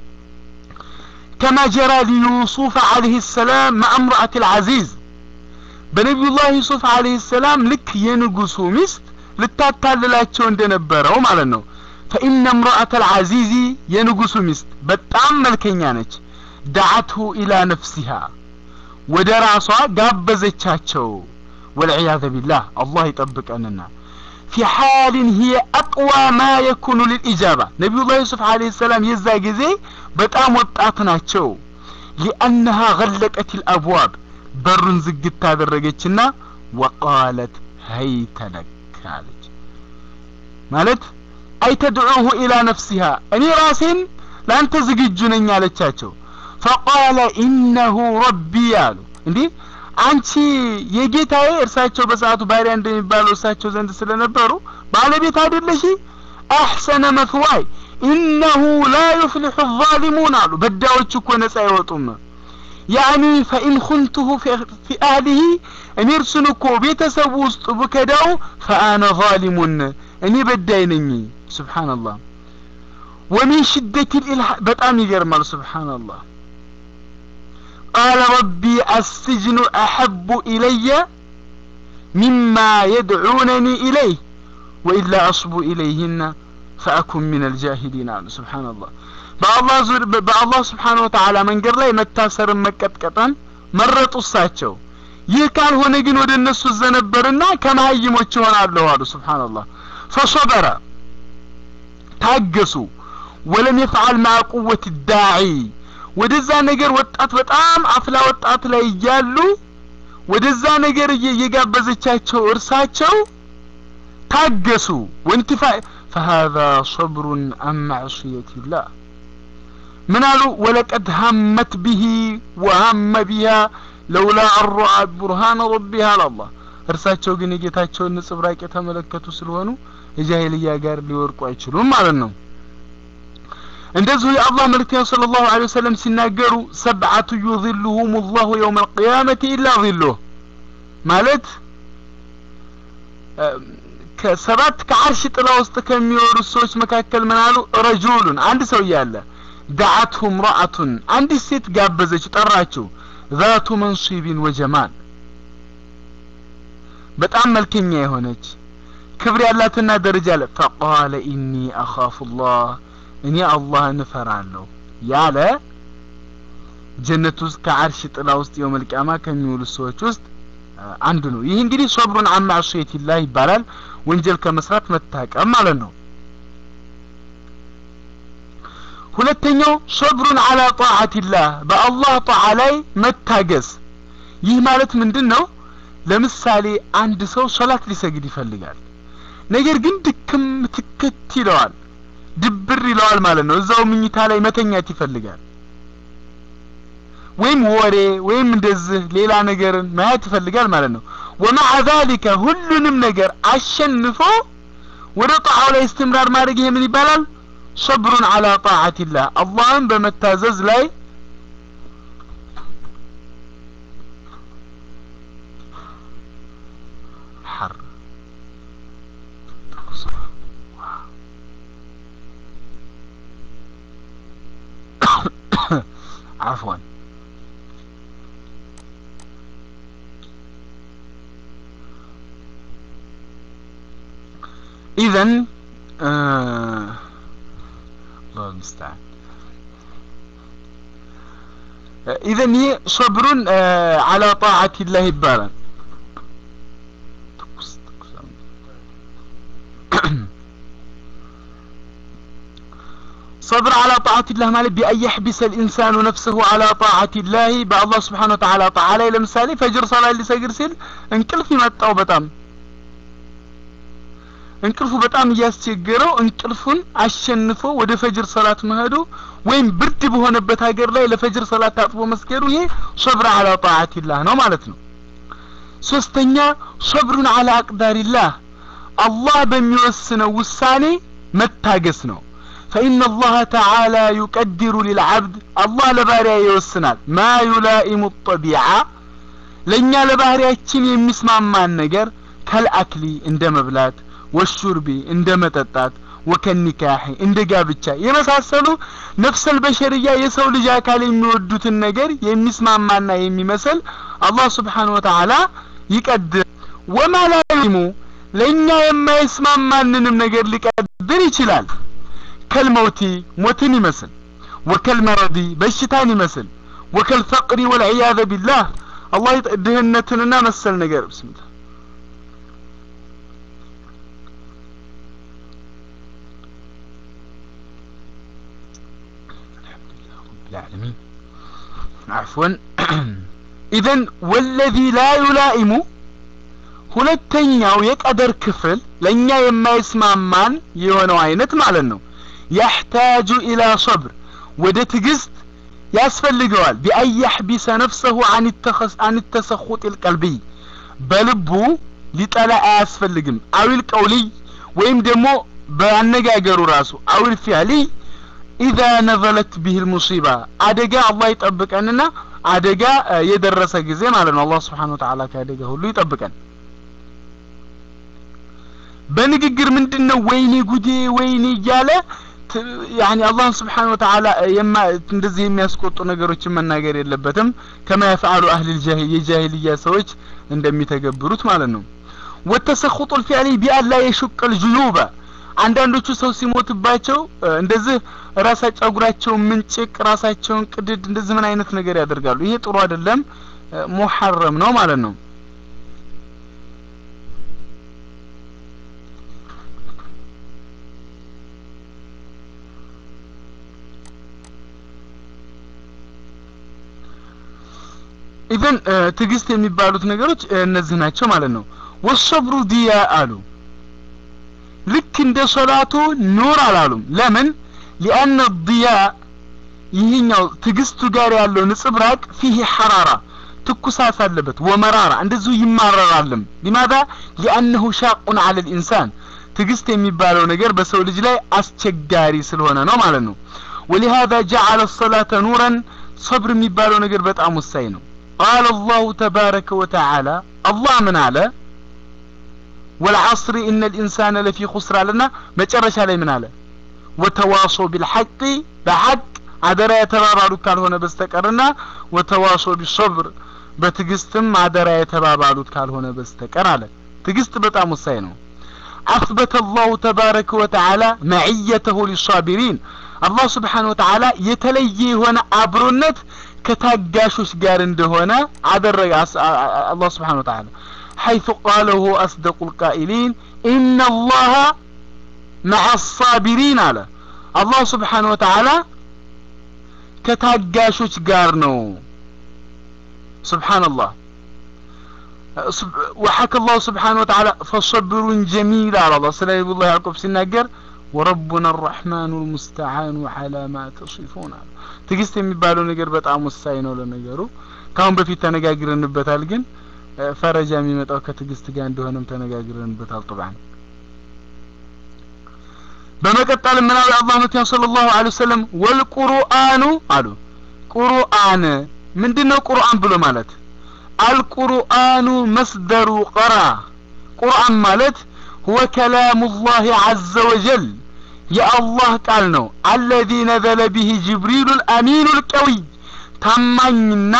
ከማ ጀራ ሊዩሱፍ አለይሂ ሰላም መዓ እምረአት ልዓዚዝ በነቢዩላህ ዩሱፍ አለይሂ ሰላም ልክ የንጉሱ ሚስት ልታታልላቸው እንደነበረው ማለት ነው ፈኢነ እምረአተ ልዓዚዚ የንጉሱ ሚስት በጣም መልከኛ ነች ዳዓትሁ ኢላ ነፍሲሃ ወደ ራሷ ጋበዘቻቸው ወልዕያዘ ቢላህ አላህ ይጠብቀንና ፊ ሓልን ሂየ አቅዋ ማ የኩኑ ልልኢጃባ ነቢዩላህ ዩሱፍ አለይሂ ሰላም የዛ ጊዜ በጣም ወጣት ናቸው ሊአነሃ ገለቀት ልአብዋብ በሩን ዝግት ታደረገችና ወቃለት ሀይተ ለክ አለች ማለት አይተድዑሁ ኢላ ነፍሲሃ እኔ ራሴን ለአንተ ዝግጁ ነኝ አለቻቸው ፈቃለ ኢነሁ ረቢ አሉ እንዲህ አንቺ የጌታዬ እርሳቸው በሰዓቱ ባሪያ እንደሚባለው እርሳቸው ዘንድ ስለነበሩ ባለቤት አይደለሽ አሕሰነ መትዋይ ኢነሁ ላ ዩፍሊሑ ዛሊሙን አሉ በዳዮች እኮ ነጻ አይወጡም ያኒ ፈኢን ኩንቱሁ ፊ አህሊሂ እኔ እርሱን እኮ ቤተሰቡ ውስጥ ብከዳው ፈአነ ዛሊሙን እኔ በዳይ ነኝ ስብሓንላህ ወሚን ሽደት ልኢልሃ በጣም ይገርማል ስብሓንላህ ቃለ ረቢ አስጅኑ አሐቡ ኢለየ ሚማ የድዑነኒ ኢለይህ ወኢላ አስቡ ኢለይህና ፈአኩን ምን አልጃሂሊን አሉ ስብሓንላህ በአላህ ዙር በአላህ ስብሓን ወተዓላ መንገድ ላይ መታሰርን መቀጥቀጠን መረጡ እሳቸው ይህ ካልሆነ ግን ወደ እነሱ ዘነበርና ከመሀይሞች ይሆናለሁ አሉ ስብሓንላህ ፈሶበረ ታገሱ ወለም የፍዓል ማ ቁወት ዳዒ ወደዛ ነገር ወጣት በጣም አፍላ ወጣት ላይ እያሉ ወደዛ ነገር እየጋበዘቻቸው እርሳቸው ታገሱ ወንትፋ فهذا صبر عن معصية الله من قالوا ولقد همت به وهم بها لولا أن رأى برهان ربها على الله እርሳቸው ግን የጌታቸውን ንጽብራቅ የተመለከቱ ስለሆኑ የጃሂልያ ጋር ሊወርቁ አይችሉም ማለት ነው እንደዚሁ የአላህ መልክተኛ صلى الله عليه وسلم ሲናገሩ ሰብዓቱ ዩظልሁም الله يوم القيامة إلا ظله ማለት ከሰባት ከአርሽ ጥላ ውስጥ ከሚወሩ ሰዎች መካከል ምን አሉ ረጁሉን አንድ ሰው እያለ ዳዓትሁ ምራአቱን አንዲት ሴት ጋበዘች ጠራችው ዛቱ መንሱቢን ወጀማል በጣም መልከኛ የሆነች ክብር ያላትና ደረጃ አለ ፈቃለ ኢኒ አኻፉ ላህ እኔ አላህን እፈራለሁ ያለ ጀነት ውስጥ ከአርሽ ጥላ ውስጥ የውመል ቂያማ ከሚውሉ ሰዎች ውስጥ አንዱ ነው። ይህ እንግዲህ ሶብሩን አን ማዕሲየቲላህ ይባላል። ወንጀል ከመስራት መታቀም ማለት ነው። ሁለተኛው ሶብሩን አላ ጣዓቲላህ በአላህ ጣዓ ላይ መታገስ። ይህ ማለት ምንድን ነው? ለምሳሌ አንድ ሰው ሶላት ሊሰግድ ይፈልጋል። ነገር ግን ድክም ትክት ይለዋል፣ ድብር ይለዋል ማለት ነው። እዛው ምኝታ ላይ መተኛት ይፈልጋል። ወይም ወሬ ወይም እንደዚህ ሌላ ነገርን ማየት ይፈልጋል ማለት ነው። ወማዓ ዛሊከ ሁሉንም ነገር አሸንፎ ወደ ጣዓው ላይ እስትምራር ማድረግ ይሄ ምን ይባላል? ሰብሩን አላ ጣዓቲላህ አላህን በመታዘዝ ላይ ሐር عفوا إذا آه الله المستعان إذا هي صبر آه على طاعة الله يبالا صبر على طاعة الله ማለት بأن يحبس الإنسان نفسه على طاعة الله በአላህ ስብሓን ወተዓላ ጣዓ ላይ ለምሳሌ ፈጅር ሰላት ሊሰግድ ሲል እንቅልፍ ይመጣው በጣም እንቅልፉ በጣም እያስቸገረው እንቅልፉን አሸንፎ ወደ ፈጅር ሰላት መሄዱ ወይም ብርድ በሆነበት ሀገር ላይ ለፈጅር ሰላት ታጥቦ መስገዱ ይሄ ሶብር አላ ጣዓቲላህ ነው ማለት ነው። ሶስተኛ ሶብሩን አላ አቅዳሪላህ አላህ በሚወስነው ውሳኔ መታገስ ነው። فإن الله تعالى يقدر للعبد الله لباريا يوسنال ما يلائم الطبيعة ለእኛ ለባህሪያችን የሚስማማን ነገር ከልአክሊ እንደ መብላት ወሹርቢ እንደ መጠጣት ወከኒካሒ እንደ ጋብቻ የመሳሰሉ ነፍሰል በሸርያ የሰው ልጅ አካል የሚወዱትን ነገር የሚስማማና የሚመስል አላህ ስብሓን ወተዓላ ይቀድር ወማ ላይሙ ለእኛ የማይስማማንንም ነገር ሊቀድር ይችላል ከልመውቲ ሞትን ይመስል ወከልመረዲ በሽታን ይመስል ወከልፈቅሪ ወልዕያዘ ቢላህ አላህ ድህነትንና መሰል ነገር ብስምላ العالمين عفوا إذن والذي لا يلائم ሁለተኛው የቀደር ክፍል ለእኛ የማይስማማን የሆነው አይነት ማለት ነው ያሕታጁ ኢላ ሶብር ወደ ትዕግስት ያስፈልገዋል ቢአን ያሕቢሰ ነፍሰሁ አን ተሰኹጥ ልቀልቢይ በልቡ ሊጠላ አያስፈልግም አዊል ቀውልይ ወይም ደግሞ በአነጋገሩ ራሱ አዊል ፊዕሊይ ኢዛ ነዘለት ቢህ ሙሲባ አደጋ አላህ ይጠብቀንና አደጋ የደረሰ ጊዜ ማለት ነው አላህ ስብሓን ወተዓላ ከአደጋ ሁሉ ይጠብቀን በንግግር ምንድን ነው ወይኔ ጉዴ ወይኔ እያለ ያኒ አላህን ስብሓን ወተዓላ እንደዚህ የሚያስቆጡ ነገሮችን መናገር የለበትም ከማ የፈዓሉ አህል የጃሂልያ ሰዎች እንደሚተገብሩት ማለት ነው ወተሰኹጡ ልፊዕሊ ቢአን ላ የሹቅ ልጅዩበ አንዳንዶቹ ሰው ሲሞትባቸው እንደዚህ ራሳ ጸጉራቸውን ምንጭቅ ራሳቸውን ቅድድ እንደዚህ ምን አይነት ነገር ያደርጋሉ ይሄ ጥሩ አይደለም ሙሐረም ነው ማለት ነው ኢዘን ትዕግስት የሚባሉት ነገሮች እነዚህ ናቸው ማለት ነው ወሰብሩ ዲያ አሉ ልክ እንደ ሶላቱ ኑር አላሉም ለምን ሊአነ ዲያ ይህኛው ትዕግስቱ ጋር ያለው ንጽብራቅ ፊህ ሐራራ ትኩሳት አለበት ወመራራ እንደዚሁ ይማረራልም ሊማዛ ሊአነሁ ሻቁን አለ ልኢንሳን ትዕግስት የሚባለው ነገር በሰው ልጅ ላይ አስቸጋሪ ስለሆነ ነው ማለት ነው ወሊሃذا جعل الصلاة نورا صبر የሚባለው ነገር በጣም ወሳኝ ነው قال الله تبارك وتعالى الله من على والعصر إن الإنسان لفي خسر لنا مجرش علي من على وتواصوا بالحق بحق عدرا يتبابعلو كالهون بستكرنا وتواصوا بالصبر بتقستم عدرا يتبابعلو كالهون بستكر على تقست بطعم السينو أثبت الله تبارك وتعالى معيته للصابرين الله سبحانه وتعالى يتلي هنا أبرنت ከታጋሾች ጋር እንደሆነ አደረገ አላህ ስብሓን ወተዓላ حيث قاله هو أصدق القائلين إن الله مع الصابرين على الله سبحانه وتعالى كتاقاشوش قارنو سبحان الله وحكى الله سبحانه وتعالى فصبر جميل على الله سلام الله يعقوب سناقر وربنا الرحمن المستعان على ما تصفون ትግስት የሚባለው ነገር በጣም ወሳኝ ነው ለነገሩ ካሁን በፊት ተነጋግረንበታል ግን ፈረጃ የሚመጣው ከትግስት ጋር እንደሆነም ተነጋግረንበታል طبعا በመቀጠል ምን አለ አላህ መቲያ ሰለላሁ ዐለይሂ ወሰለም ወልቁርአኑ አሉ ቁርአን ምንድነው ቁርአን ብሎ ማለት አልቁርአኑ መስደሩ ቀራ ቁርአን ማለት هو كلام الله عز وجل يا الله ቃል ነው الذي نزل به جبريل الأمين القوي ታማኝና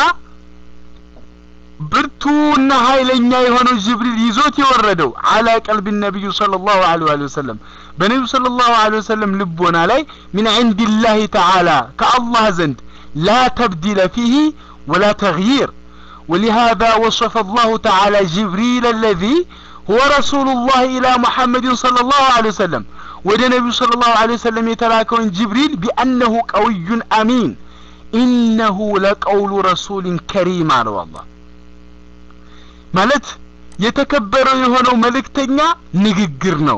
ብርቱና ኃይለኛ የሆነው ጅብሪል ይዞት የወረደው አላ ቀልብ ነቢዩ ሰለላሁ ዐለይሂ ወሰለም በነቢዩ ሰለላሁ ዐለይሂ ወሰለም ልቦና ላይ ሚን ዒንዲላሂ ተዓላ ከአላህ ዘንድ ላ ተብዲለ ፊህ ወላ ተግይር ولهذا وصف الله تعالى جبريل الذي هو رسول الله إلى محمد صلى الله عليه وسلم ወደ ነቢዩ صلى الله عليه وسلم የተላከውን ጅብሪል بأنه قوي أمين إنه لقول رسول كريم አለው አላህ ማለት የተከበረው የሆነው መልእክተኛ ንግግር ነው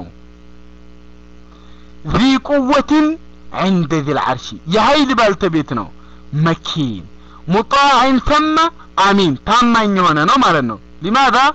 ذي قوة عند ذي العرش የኃይል ባልተቤት ነው መኪን ሙጣዕ ثم አሚን ታማኝ የሆነ ነው ማለት ነው لماذا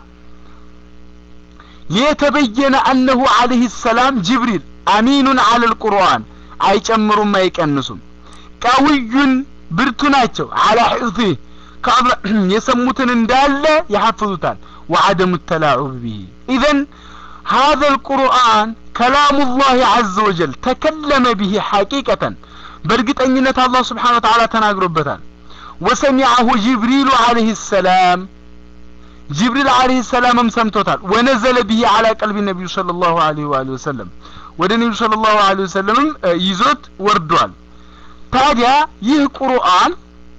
ليتبين أنه عليه السلام جبريل أمين على القرآن አይጨምሩም አይቀንሱም ቀውዩን ብርቱ ናቸው على حفظه የሰሙትን እንዳለ ያሐፍዙታል وعدم التلاعب به إذن هذا القرآن كلام الله عز وجل تكلم به حقيقة برقتنينة الله سبحانه وتعالى تناقربتان وسمعه جبريل عليه السلام جبريل عليه السلام سمتوتال ونزل به على قلب النبي صلى الله عليه وآله وسلم ወደ ነቢዩ صلى الله عليه وسلم ይዞት ወርዷል ታዲያ ይህ ቁርአን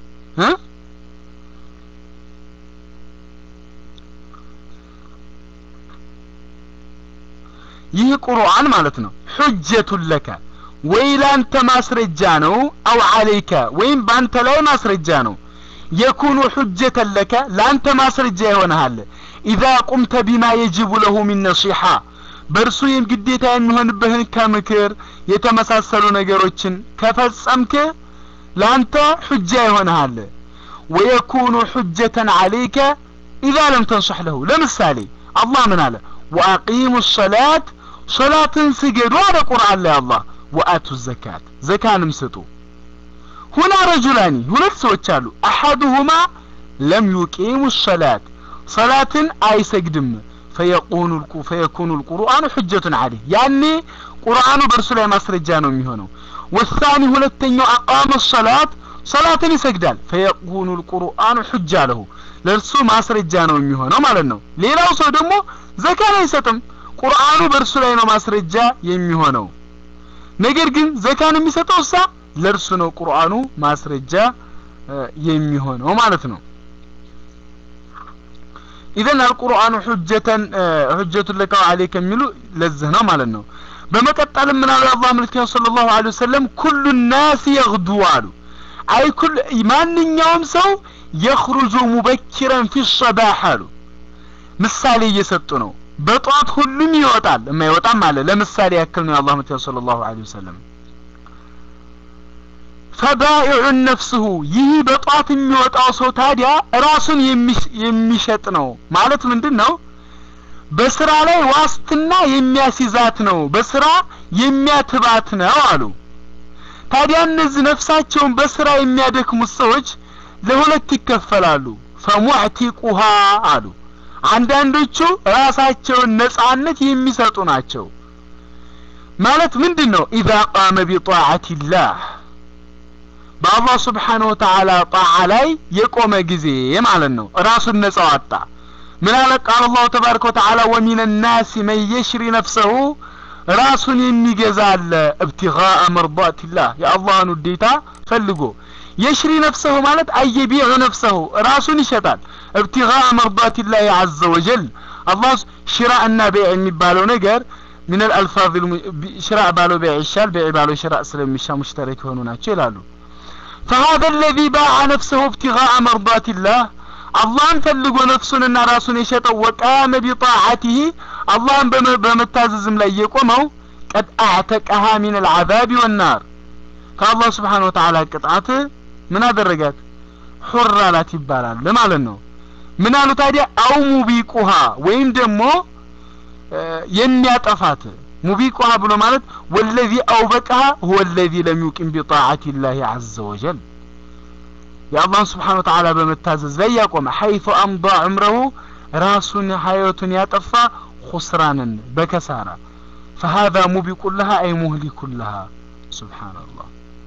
ይህ ቁርአን ማለት ነው ሑጀቱን ለከ ወይ ላንተ ማስረጃ ነው አው አለይከ ወይም ባንተ ላይ ማስረጃ ነው የኩኑ ሑጀተን ለከ ላንተ ማስረጃ ይሆንሃል ኢዛ ቁምተ ቢማ የጅቡ ለሁ ሚን ነሲሓ በእርሱ ግዴታ የሚሆንብህን ከምክር የተመሳሰሉ ነገሮችን ከፈጸምክ ላንተ ሑጃ ይሆንሃል ወየኩኑ ሑጀተን አለይከ ኢዛ ለም ተንصሕ ለሁ ለምሳሌ አላህ ምን አለ ወአቂሙ ሰላት ሶላትን ስገዱ አለ ቁርአን ላይ አላህ ወአቱ ዘካት ዘካንም ስጡ ሁና ረጁላኒ ሁለት ሰዎች አሉ አሐዱሁማ ለም ዩቂሙ ሰላት ሰላትን አይሰግድም ፈየቁኑ ፈየኩኑ ልቁርአኑ ሑጀቱን አለህ ያኔ ቁርአኑ በእርሱ ላይ ማስረጃ ነው የሚሆነው ወሳኒ ሁለተኛው አቃመ ሰላት ሰላትን ይሰግዳል ፈየኩኑ ልቁርአኑ ሑጃ ለሁ ለእርሱ ማስረጃ ነው የሚሆነው ማለት ነው ሌላው ሰው ደግሞ ዘካን አይሰጥም ቁርአኑ በእርሱ ላይ ነው ማስረጃ የሚሆነው ነገር ግን ዘካን የሚሰጠው እሳ ለእርሱ ነው ቁርአኑ ማስረጃ የሚሆነው ማለት ነው ኢዘን አልቁርአኑ ሑጀተን ሑጀቱን ለካ አለይከ የሚሉ ለዚህ ነው ማለት ነው በመቀጠልም ምን አሉ አላህ መልክተኛ ሰለላሁ ዐለይሂ ወሰለም ኩሉ ናስ የግዱ አሉ አይ ኩል ማንኛውም ሰው የኽሩጁ ሙበኪረን ፊ ሰባህ አሉ ምሳሌ እየሰጡ ነው በጧት ሁሉም ይወጣል የማይወጣም አለ ለምሳሌ ያክል ነው የአላህ መልክተኛ ሰለላሁ ዐለይሂ ወሰለም ፈባኢዑን ነፍስሁ ይህ በጧት የሚወጣው ሰው ታዲያ ራሱን የሚሸጥ ነው ማለት ምንድን ነው በስራ ላይ ዋስትና የሚያስይዛት ነው በስራ የሚያትባት ነው አሉ ታዲያ እነዚህ ነፍሳቸውን በስራ የሚያደክሙት ሰዎች ለሁለት ይከፈላሉ ፈሙዕቲቁሃ አሉ አንዳንዶቹ ራሳቸውን ነጻነት የሚሰጡ ናቸው ማለት ምንድን ነው ኢዛ ቃመ ቢጣዓቲላህ በአላህ ስብሓን ወተዓላ ጣዓ ላይ የቆመ ጊዜ ማለት ነው ራሱን ነጻ ወጣ ምን አለ ቃል አላሁ ተባረከ ወተዓላ ወሚን ናሲ መን የሽሪ ነፍሰሁ ራሱን የሚገዛ አለ እብትጋአ መርዳትላህ የአላህን ውዴታ ፈልጎ የሽሪ ነፍሰሁ ማለት አየቢዑ ነፍሰሁ ራሱን ይሸጣል እብትጋ መርዳቲላህ አዘ ወጀል አላህ ሽራ እና ቤዕ የሚባለው ነገር ምን አልአልፋዝ ሽራ ባለው ቤዕ ይሻል ቤዕ ባለው ሽራ ስለሚሻ ሙሽተረክ የሆኑ ናቸው ይላሉ فهذا الذي باع نفسه ابتغاء مرضات الله አላህን ፈልጎ ነፍሱንና ራሱን የሸጠው ወቃመ ቢጣዓቲህ አላህን በመታዘዝም ላይ የቆመው ቀድ አዕተቀሃ ሚን አልዓዛብ ወናር ከአላህ ስብሓን ወተዓላ ቅጣት ምን አደረጋት ሑር አላት ይባላል ማለት ነው ምን አሉ ታዲያ አው ሙቢቁሃ ወይም ደግሞ የሚያጠፋት ሙቢቁሃ ብሎ ማለት ወለዚ አውበቀሃ ሁወ ለዚ ለም ዩቂም ቢጣዓት ላህ አዘ ወጀል የአላህን ስብሓን ወተዓላ በመታዘዝ ላይ ያቆመ ሐይቱ አምዳ ዑምረሁ ራሱን ሀይወቱን ያጠፋ ኹስራንን በከሳራ فهذا موبق لها أي مهلك لها سبحان الله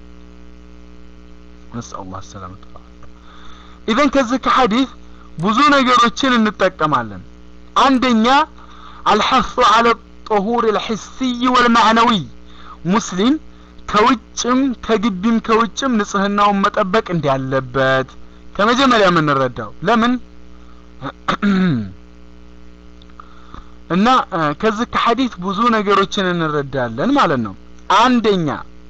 نسأل الله السلامة إذن كذلك حديث ብዙ ነገሮችን እንጠቀማለን አንደኛ አልሐሱ አለ ጦሁር ልሕስይ ወልማዕነዊ ሙስሊም ከውጭም ከግቢም ከውጭም ንጽህናውን መጠበቅ እንዳለበት ከመጀመሪያ የምንረዳው ለምን እና ከዚህ ከሐዲት ብዙ ነገሮችን እንረዳለን ማለት ነው አንደኛ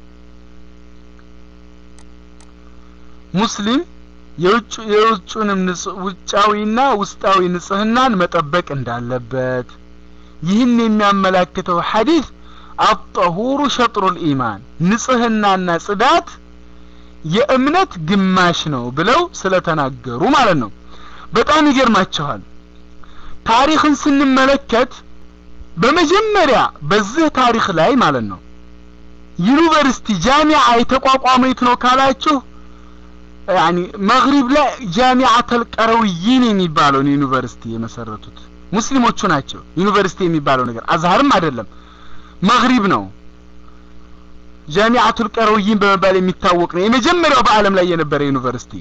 ሙስሊም የውጭ የውጭንም ውጫዊና ውስጣዊ ንጽህናን መጠበቅ እንዳለበት ይህን የሚያመላክተው ሐዲስ አጠሁሩ ሸጥሩል ኢማን ንጽህናና ጽዳት የእምነት ግማሽ ነው ብለው ስለተናገሩ ማለት ነው በጣም ይገርማቸዋል ታሪክን ስንመለከት በመጀመሪያ በዚህ ታሪክ ላይ ማለት ነው ዩኒቨርሲቲ ጃሚዓ የተቋቋመ የት ነው ካላችሁ ያኒ መግሪብ ላይ ጃሚዓተል ቀረውይን የሚባለውን ዩኒቨርሲቲ የመሰረቱት ሙስሊሞቹ ናቸው ዩኒቨርሲቲ የሚባለው ነገር አዝሀርም አይደለም መግሪብ ነው ጃሚዓቱል ቀረውይን በመባል የሚታወቅ ነው የመጀመሪያው በአለም ላይ የነበረ ዩኒቨርሲቲ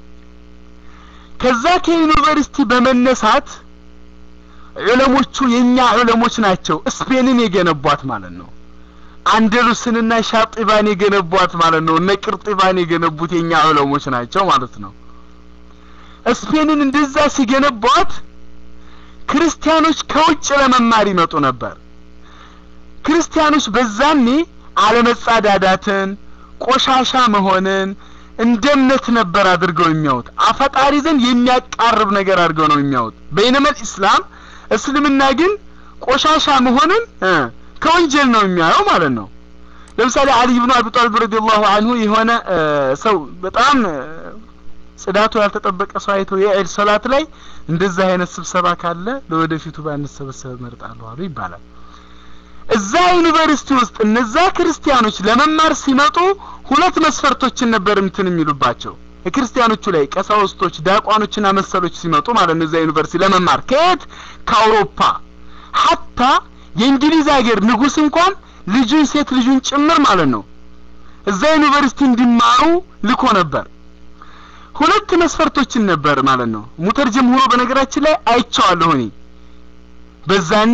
ከዛ ከዩኒቨርሲቲ በመነሳት ዑለሞቹ የኛ ዑለሞች ናቸው ስፔንን የገነቧት ማለት ነው አንደሉስንና ሻጢባን የገነቧት ማለት ነው እነ ቅርጢባን የገነቡት የኛ ዑለሞች ናቸው ማለት ነው ስፔንን እንደዛ ሲገነቧት ክርስቲያኖች ከውጭ ለመማር ይመጡ ነበር ክርስቲያኖች በዛኔ አለመጻዳዳትን ቆሻሻ መሆንን እንደ እምነት ነበር አድርገው የሚያዩት አፈጣሪ ዘንድ የሚያቃርብ ነገር አድርገው ነው የሚያዩት በይነመል ኢስላም እስልምና ግን ቆሻሻ መሆንን ከወንጀል ነው የሚያየው ማለት ነው ለምሳሌ አሊ ብኑ አቢ ጣሊብ ረዲየላሁ አንሁ የሆነ ሰው በጣም ጽዳቱ ያልተጠበቀ ሰው አይተው የዒድ ሶላት ላይ እንደዛ አይነት ስብሰባ ካለ ለወደፊቱ ባንሰበሰብ እመርጣለሁ አሉ ይባላል እዛ ዩኒቨርሲቲ ውስጥ እነዛ ክርስቲያኖች ለመማር ሲመጡ ሁለት መስፈርቶችን ነበር እንትን የሚሉባቸው ክርስቲያኖቹ ላይ ቀሳውስቶች ዳቋኖችና መሰሎች ሲመጡ ማለት ነው እዛ ዩኒቨርሲቲ ለመማር ከየት ከአውሮፓ ሀታ የእንግሊዝ ሀገር ንጉስ እንኳን ልጁን ሴት ልጁን ጭምር ማለት ነው እዛ ዩኒቨርሲቲ እንዲማሩ ልኮ ነበር ሁለት መስፈርቶችን ነበር ማለት ነው ሙተርጅም ሆኖ በነገራችን ላይ አይቼዋለሁ እኔ በዛኔ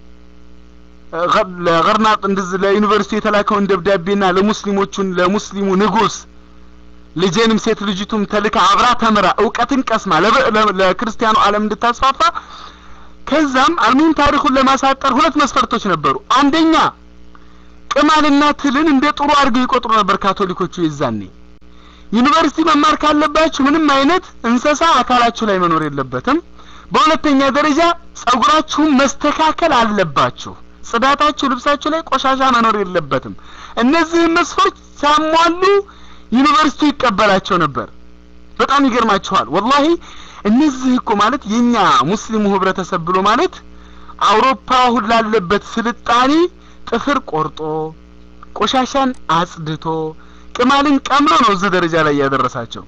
ለገርናጥ እንደዚህ ለዩኒቨርሲቲ የተላከውን ደብዳቤና ለሙስሊሞቹን ለሙስሊሙ ንጉስ ልጄንም ሴት ልጅቱም ተልካ አብራ ተምራ እውቀትን ቀስማ ለክርስቲያኑ ዓለም እንድታስፋፋ ከዛም አልሙሂም ታሪኩን ለማሳጠር ሁለት መስፈርቶች ነበሩ አንደኛ ቅማልና ትልን እንደ ጥሩ አድርገው ይቆጥሩ ነበር ካቶሊኮቹ የዛኔ ዩኒቨርሲቲ መማር ካለባችሁ ምንም አይነት እንሰሳ አካላችሁ ላይ መኖር የለበትም በሁለተኛ ደረጃ ጸጉራችሁን መስተካከል አለባችሁ ጽዳታችሁ ልብሳችሁ ላይ ቆሻሻ መኖር የለበትም እነዚህ መስፈርት ሳሟሉ ዩኒቨርሲቲው ይቀበላቸው ነበር በጣም ይገርማችኋል ወላሂ እነዚህ እኮ ማለት የኛ ሙስሊሙ ህብረተሰብ ብሎ ማለት አውሮፓ አሁን ላለበት ስልጣኔ ጥፍር ቆርጦ ቆሻሻን አጽድቶ ቅማልን ቀምሮ ነው እዚህ ደረጃ ላይ ያደረሳቸው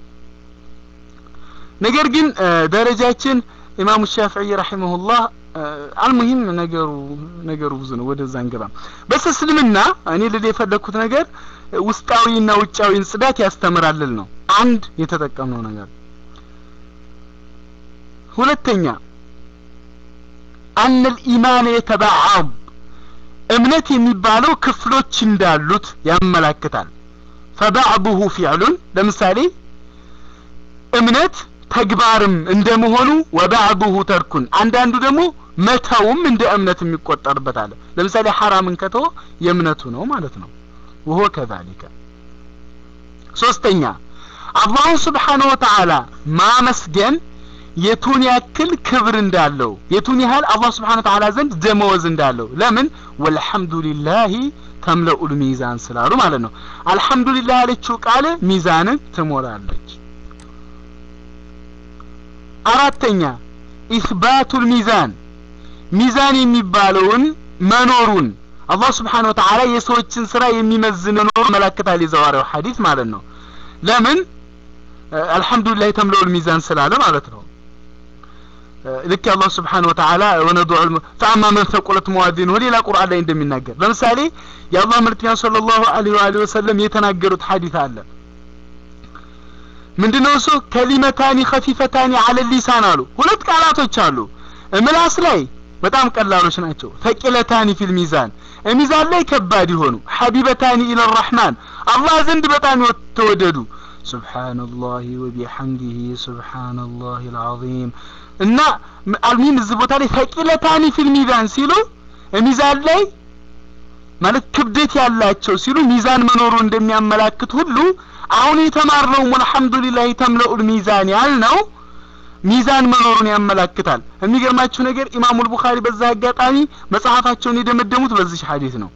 ነገር ግን ደረጃችን ኢማሙ ሻፊዒ ረሂመሁላህ አልሙሂም ነገሩ ነገሩ ብዙ ነው ወደዛ እንገባም በስ እስልምና እኔ ልል የፈለግኩት ነገር ውስጣዊና ውጫዊን ጽዳት ያስተምራልል ነው አንድ የተጠቀምነው ነገር ሁለተኛ አነ ልኢማን የተባዓብ እምነት የሚባለው ክፍሎች እንዳሉት ያመላክታል ፈባዕዱሁ ፊዕሉን ለምሳሌ እምነት ተግባርም እንደመሆኑ ወባዕዱሁ ተርኩን አንዳንዱ ደግሞ መተውም እንደ እምነት የሚቆጠርበት አለ ለምሳሌ ሐራምን ከተወ የእምነቱ ነው ማለት ነው ወሆ ከዛሊከ ሶስተኛ አላሁ ስብሓነ ወተዓላ ማመስገን የቱን ያክል ክብር እንዳለው የቱን ያህል አላህ ስብሓነ ወተዓላ ዘንድ ደመወዝ እንዳለው ለምን ወልሐምዱሊላሂ ተምለኡል ሚዛን ስላሉ ማለት ነው አልሐምዱሊላህ ያለችው ቃል ሚዛንን ትሞላለች አራተኛ ኢስባቱል ሚዛን ሚዛን የሚባለውን መኖሩን አላህ ስብሓነ ወተዓላ የሰዎችን ስራ የሚመዝን መኖሩ መላክታል የዘዋሪው ሐዲስ ማለት ነው ለምን አልሐምዱሊላህ ተምለኡል ሚዛን ስላለ ማለት ነው ልክ አላህ ስብሓን ወተዓላ ወነዱዕ ፈአማ መን ተቁለት መዋዚንሁ ሌላ ቁርአን ላይ እንደሚናገር ለምሳሌ የአላህ መልክተኛ صለ ላሁ ዐለይሂ ወአሊሂ ወሰለም የተናገሩት ሐዲስ አለ ምንድነው እሱ ከሊመታኒ ኸፊፈታኒ አለ ሊሳን አሉ ሁለት ቃላቶች አሉ ምላስ ላይ በጣም ቀላሎች ናቸው ተቂለታኒ ፊል ሚዛን ሚዛን ላይ ከባድ የሆኑ ሐቢበታኒ ኢለ ረሕማን አላህ ዘንድ በጣም ተወደዱ ሱብሓነላሂ ወቢሐምዲሂ ሱብሓነላሂ አልዓዚም እና አልሚን እዚህ ቦታ ላይ ተቂለታኒ ፊል ሚዛን ሲሉ ሚዛን ላይ ማለት ክብደት ያላቸው ሲሉ ሚዛን መኖሩ እንደሚያመላክት ሁሉ አሁን የተማርነው አልሐምዱሊላህ ተምለኡል ሚዛን ያልነው ሚዛን መኖሩን ያመላክታል የሚገርማችሁ ነገር ኢማሙል ቡኻሪ በዛ አጋጣሚ መጽሐፋቸውን የደመደሙት በዚህ ሐዲስ ነው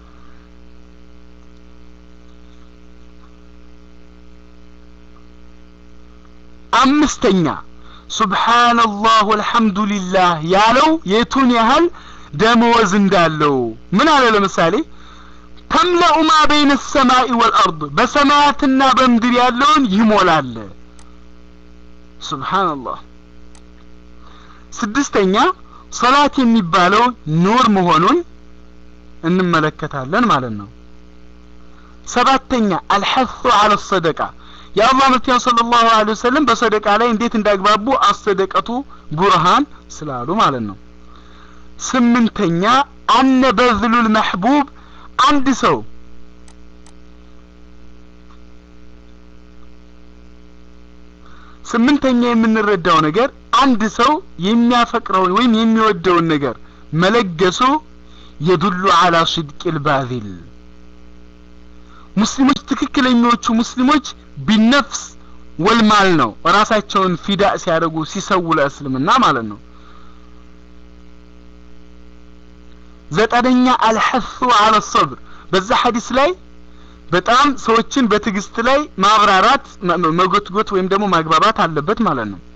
አምስተኛ ሱብሓነላህ ወልሐምዱሊላህ ያለው የቱን ያህል ደመወዝ እንዳለው ምን አለ ለምሳሌ ተምለኡ ማ በይነ ሰማኢ ወልአርድ በሰማያትና በምድር ያለውን ይሞላል ሱብሓነላህ ስድስተኛ ሰላት የሚባለው ኑር መሆኑን እንመለከታለን ማለት ነው ሰባተኛ አልሐሱ አለ ሰደቃ የአላህ መልክተኛ ሰለላሁ ዐለይሂ ወሰለም በሰደቃ ላይ እንዴት እንዳግባቡ አሰደቀቱ ቡርሃን ስላሉ ማለት ነው ስምንተኛ አነ በዝሉል መሕቡብ አንድ ሰው ስምንተኛ የምንረዳው ነገር አንድ ሰው የሚያፈቅረውን ወይም የሚወደውን ነገር መለገሱ የዱሉ አላ ስድቅ ባዚል ሙስሊሞች ትክክለኞቹ ሙስሊሞች ቢነፍስ ወልማል ነው ራሳቸውን ፊዳ ሲያደርጉ ሲሰው ለእስልምና ማለት ነው ዘጠነኛ አልሐሱ አለ ሰብር በዛ ሐዲስ ላይ በጣም ሰዎችን በትዕግስት ላይ ማብራራት መጎትጎት ወይም ደግሞ ማግባባት አለበት ማለት ነው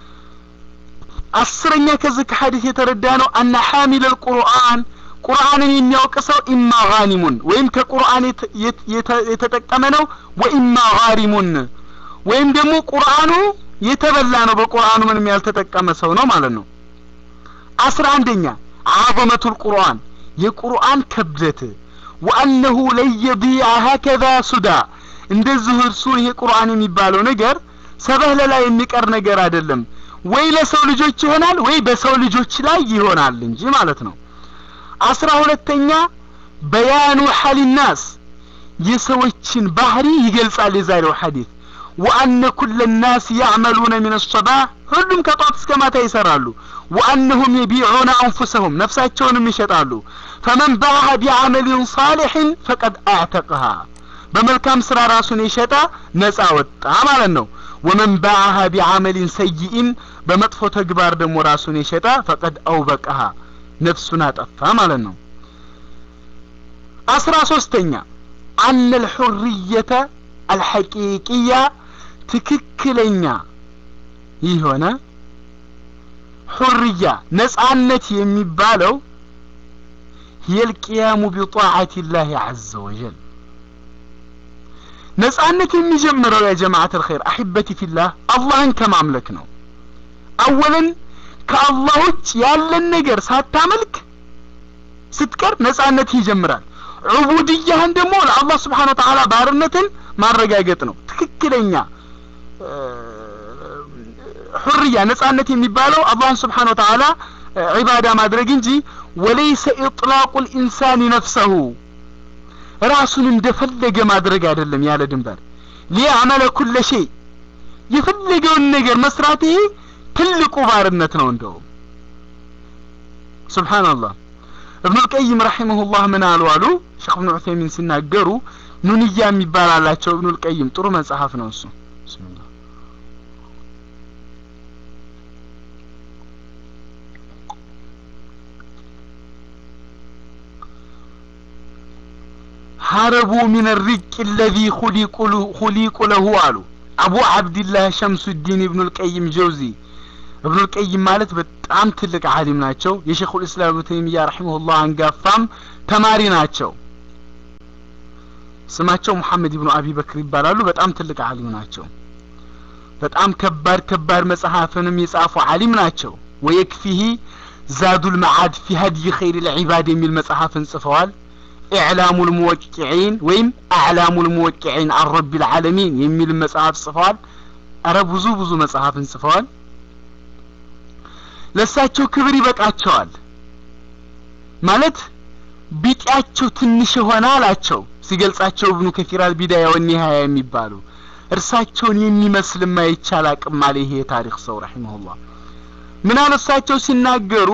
አስረኛ ከዚህ ከሐዲስ የተረዳ ነው አነ ሐሚል አልቁርአን ቁርአንን የሚያውቅ ሰው ኢማ ጋኒሙን ወይም ከቁርአን የተጠቀመ ነው ወኢማ ጋሪሙን ወይም ደግሞ ቁርአኑ የተበላ ነው በቁርአኑ ምንም ያልተጠቀመ ሰው ነው ማለት ነው አስራ አንደኛ አዘመቱል ቁርአን የቁርአን ክብደት ወአነሁ ለየዲዐ ሀከዛ ሱዳ እንደዚሁ እርሱ ይሄ ቁርአን የሚባለው ነገር ሰበህለ ላይ የሚቀር ነገር አይደለም ወይ ለሰው ልጆች ይሆናል ወይ በሰው ልጆች ላይ ይሆናል እንጂ ማለት ነው አስራ ሁለተኛ በያኑ ሐሊናስ የሰዎችን ባህሪ ይገልጻል የዛሬው ሐዲስ ወአነ ኩለ ናስ ያዕመሉነ ምን ሰባህ ሁሉም ከጧት እስከ ማታ ይሰራሉ ወአነሁም የቢዑነ አንፉሰሁም ነፍሳቸውንም ይሸጣሉ ፈመን ባዐ ቢዐመሊን ሳሊሕን ፈቀድ አዕተቅሃ በመልካም ስራ ራሱን የሸጠ ነጻ ወጣ ማለት ነው ወመን ባዐሃ ቢዐመሊን ሰይኢን በመጥፎ ተግባር ደግሞ ራሱን የሸጠ ፈቀድ አውበቀሃ ነፍሱን አጠፋ ማለት ነው አስራ ሶስተኛ አነ ልሑርየተ አልሐቂቅያ ትክክለኛ የሆነ ሑርያ ነጻነት የሚባለው የልቅያሙ ቢጣዓት ላህ አዘ ወጀል ነጻነት የሚጀምረው ያ ጀማዓት አልኸይር አሕበቲ ፊላህ አላህን ከማምለክ ነው አወለን ከአላህ ውጭ ያለን ነገር ሳታመልክ ስትቀር ነጻነት ይጀምራል ዑቡድያህን ደግሞ ለአላህ ስብሓን ወተዓላ ባርነትን ማረጋገጥ ነው ትክክለኛ ሑርያ ነጻነት የሚባለው አላህን ስብሓን ወተዓላ ዒባዳ ማድረግ እንጂ ወለይሰ ኢጥላቁ ልኢንሳን ነፍሰሁ ራሱን እንደፈለገ ማድረግ አይደለም ያለ ድንበር ሊያዕመለ ኩለ ሸይ የፈለገውን ነገር መስራት ይሄ ትልቁ ባርነት ነው እንደውም ሱብሃንአላህ እብኑ ልቀይም ረሒመሁላህ ምን አሉ አሉ ሼክ እብኑ ዑሰይሚን ሲናገሩ ኑንያ የሚባል አላቸው እብኑ ልቀይም ጥሩ መጽሐፍ ነው እሱ ብስሚላህ ሀረቡ ሚን ሪቅ ለዚ ሁሊቁ ለሁ አሉ አቡ አብድላህ ሸምሱዲን ኢብኑ ልቀይም ጀውዚ እብኑ ልቀይም ማለት በጣም ትልቅ አሊም ናቸው የሼኹል እስላም ኢብኑ ተይሚያ ረሒመሁላህ አንጋፋም ተማሪ ናቸው ስማቸው ሙሐመድ ኢብኑ አቢ በክር ይባላሉ በጣም ትልቅ አሊም ናቸው በጣም ከባድ ከባድ መጽሐፍንም የጻፉ አሊም ናቸው ወየክፊሂ ዛዱል መዓድ ፊ ሀድይ ኸይር ልዒባድ የሚል መጽሐፍን ጽፈዋል ኢዕላሙ ልሙወቂዒን ወይም አዕላሙ ልሙወቂዒን አን ረቢ ልዓለሚን የሚል መጽሐፍ ጽፈዋል አረ ብዙ ብዙ መጽሐፍን ጽፈዋል ለእሳቸው ክብር ይበቃቸዋል ማለት ቢጤያቸው ትንሽ የሆነ አላቸው ሲገልጻቸው እብኑ ከፊር አልቢዳያ ወኒሃያ የሚባሉ እርሳቸውን የሚመስልም አይቻል አቅም አለ ይሄ የታሪክ ሰው ረሒመሁላህ ምን አለ እሳቸው ሲናገሩ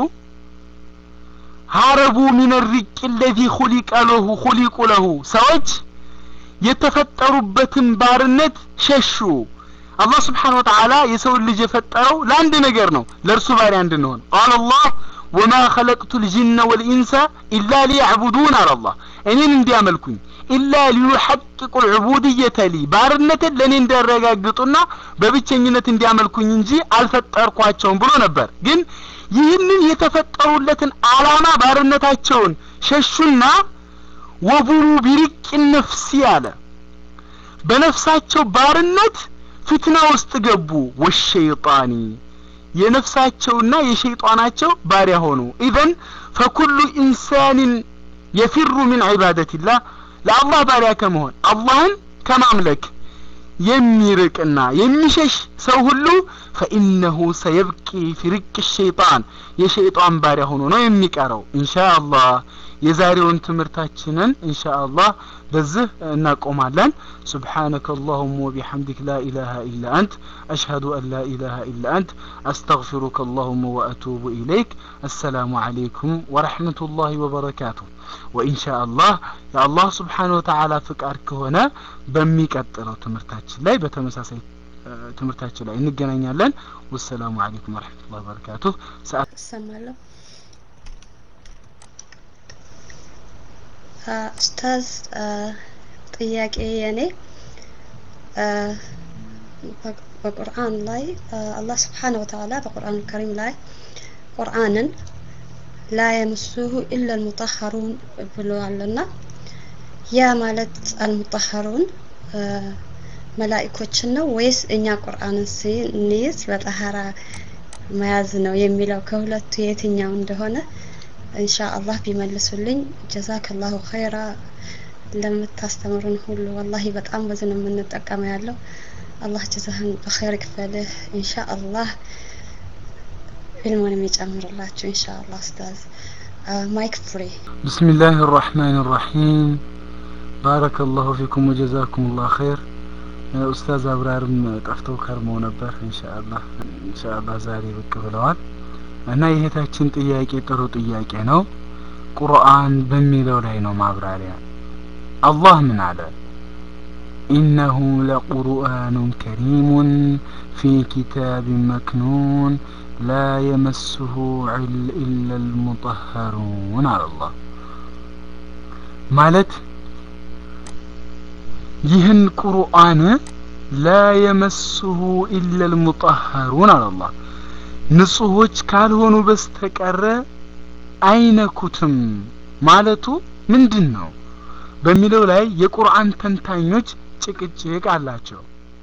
ሀረቡ ሚን ሪቅ ለዚ ሁሊቀ ለሁ ሁሊቁ ለሁ ሰዎች የተፈጠሩበትን ባርነት ሸሹ አላህ ስብሓን ወተዓላ የሰውን ልጅ የፈጠረው ለአንድ ነገር ነው ለእርሱ ባሪያ እንድንሆን ቃል አላህ ወማ ኸለቅቱ ልጅነ ወልኢንሰ ኢላ ሊያዕቡዱን አለ አላህ እኔን እንዲያመልኩኝ ኢላ ሊዩሐቅቁ ልዑቡድየተ ሊ ባርነትን ለእኔ እንዲያረጋግጡና በብቸኝነት እንዲያመልኩኝ እንጂ አልፈጠርኳቸውም ብሎ ነበር ግን ይህንን የተፈጠሩለትን አላማ ባርነታቸውን ሸሹና ወቡሩ ቢሪቅ ነፍሲ አለ በነፍሳቸው ባርነት ፍትና ውስጥ ገቡ ወሸይጣኒ የነፍሳቸውና የሸይጣናቸው ባሪያ ሆኑ ኢዘን ፈኩሉ ኢንሳንን የፊሩ ሚን ዒባደቲላህ ለአላህ ባሪያ ከመሆን አላህን ከማምለክ የሚርቅና የሚሸሽ ሰው ሁሉ ፈኢነሁ ሰየብቂ ፊ ርቅ ሸይጣን የሸይጣን ባሪያ ሆኖ ነው የሚቀረው ኢንሻ አላህ የዛሬውን ትምህርታችንን ኢንሻ አላህ በዚህ እናቆማለን سبحانك اللهم وبحمدك لا إله إلا أنت أشهد أن لا إله إلا أنت أستغفرك اللهم وأتوب إليك السلام عليكم ورحمة الله وبركاته وإن شاء الله يا الله سبحانه وتعالى فكرك هنا በሚቀጥለው ትምህርታችን ላይ በተመሳሳይ ትምህርታችን ላይ እንገናኛለን ወሰላሙ አለይኩም ወረሕመቱላሂ ወበረካቱሁ ሰዓት እሰማለሁ ኡስታዝ ጥያቄ የኔ በቁርአን ላይ አላህ ስብሓነ ወተዓላ በቁርአን ከሪም ላይ ቁርአንን ላ የምሱሁ ኢላ ልሙጠሀሩን ብሏልና ያ ማለት አልሙጠሀሩን መላኢኮችን ነው ወይስ እኛ ቁርአንን ስንይዝ በጠሀራ መያዝ ነው የሚለው ከሁለቱ የትኛው እንደሆነ ኢንሻ አላህ ቢመልሱልኝ ጀዛከላሁ ኸይራ ለምታስተምሩን ሁሉ ወላሂ በጣም ብዙ ነው የምንጠቀመው ያለው አላህ ጀዛህን በኸይር ክፈልህ ኢንሻ አላህ ዒልሙንም ይጨምርላችሁ ኢንሻ አላህ ኡስታዝ ማይክ ፍሪ بسم الله الرحمن الرحيم بارك الله فيكم وجزاكم الله خير ኡስታዝ አብራርም ጠፍተው ከርመው ነበር ኢንሻአላህ ኢንሻአላህ ዛሬ ብቅ ብለዋል እና የእህታችን ጥያቄ ጥሩ ጥያቄ ነው ቁርአን በሚለው ላይ ነው ማብራሪያ አላህ ምን አለ ኢነሁ ለቁርአኑን ከሪሙን ፊ ኪታብ መክኑን ላ የመስሁ ኢላ ልሙጠሀሩን አለ አላህ ማለት ይህን ቁርአን ላ የመስሁ ኢላ ልሙጠሀሩን አለ አላህ ንጹሆች ካልሆኑ በስተቀረ አይነኩትም ማለቱ ምንድን ነው በሚለው ላይ የቁርአን ተንታኞች ጭቅጭቅ አላቸው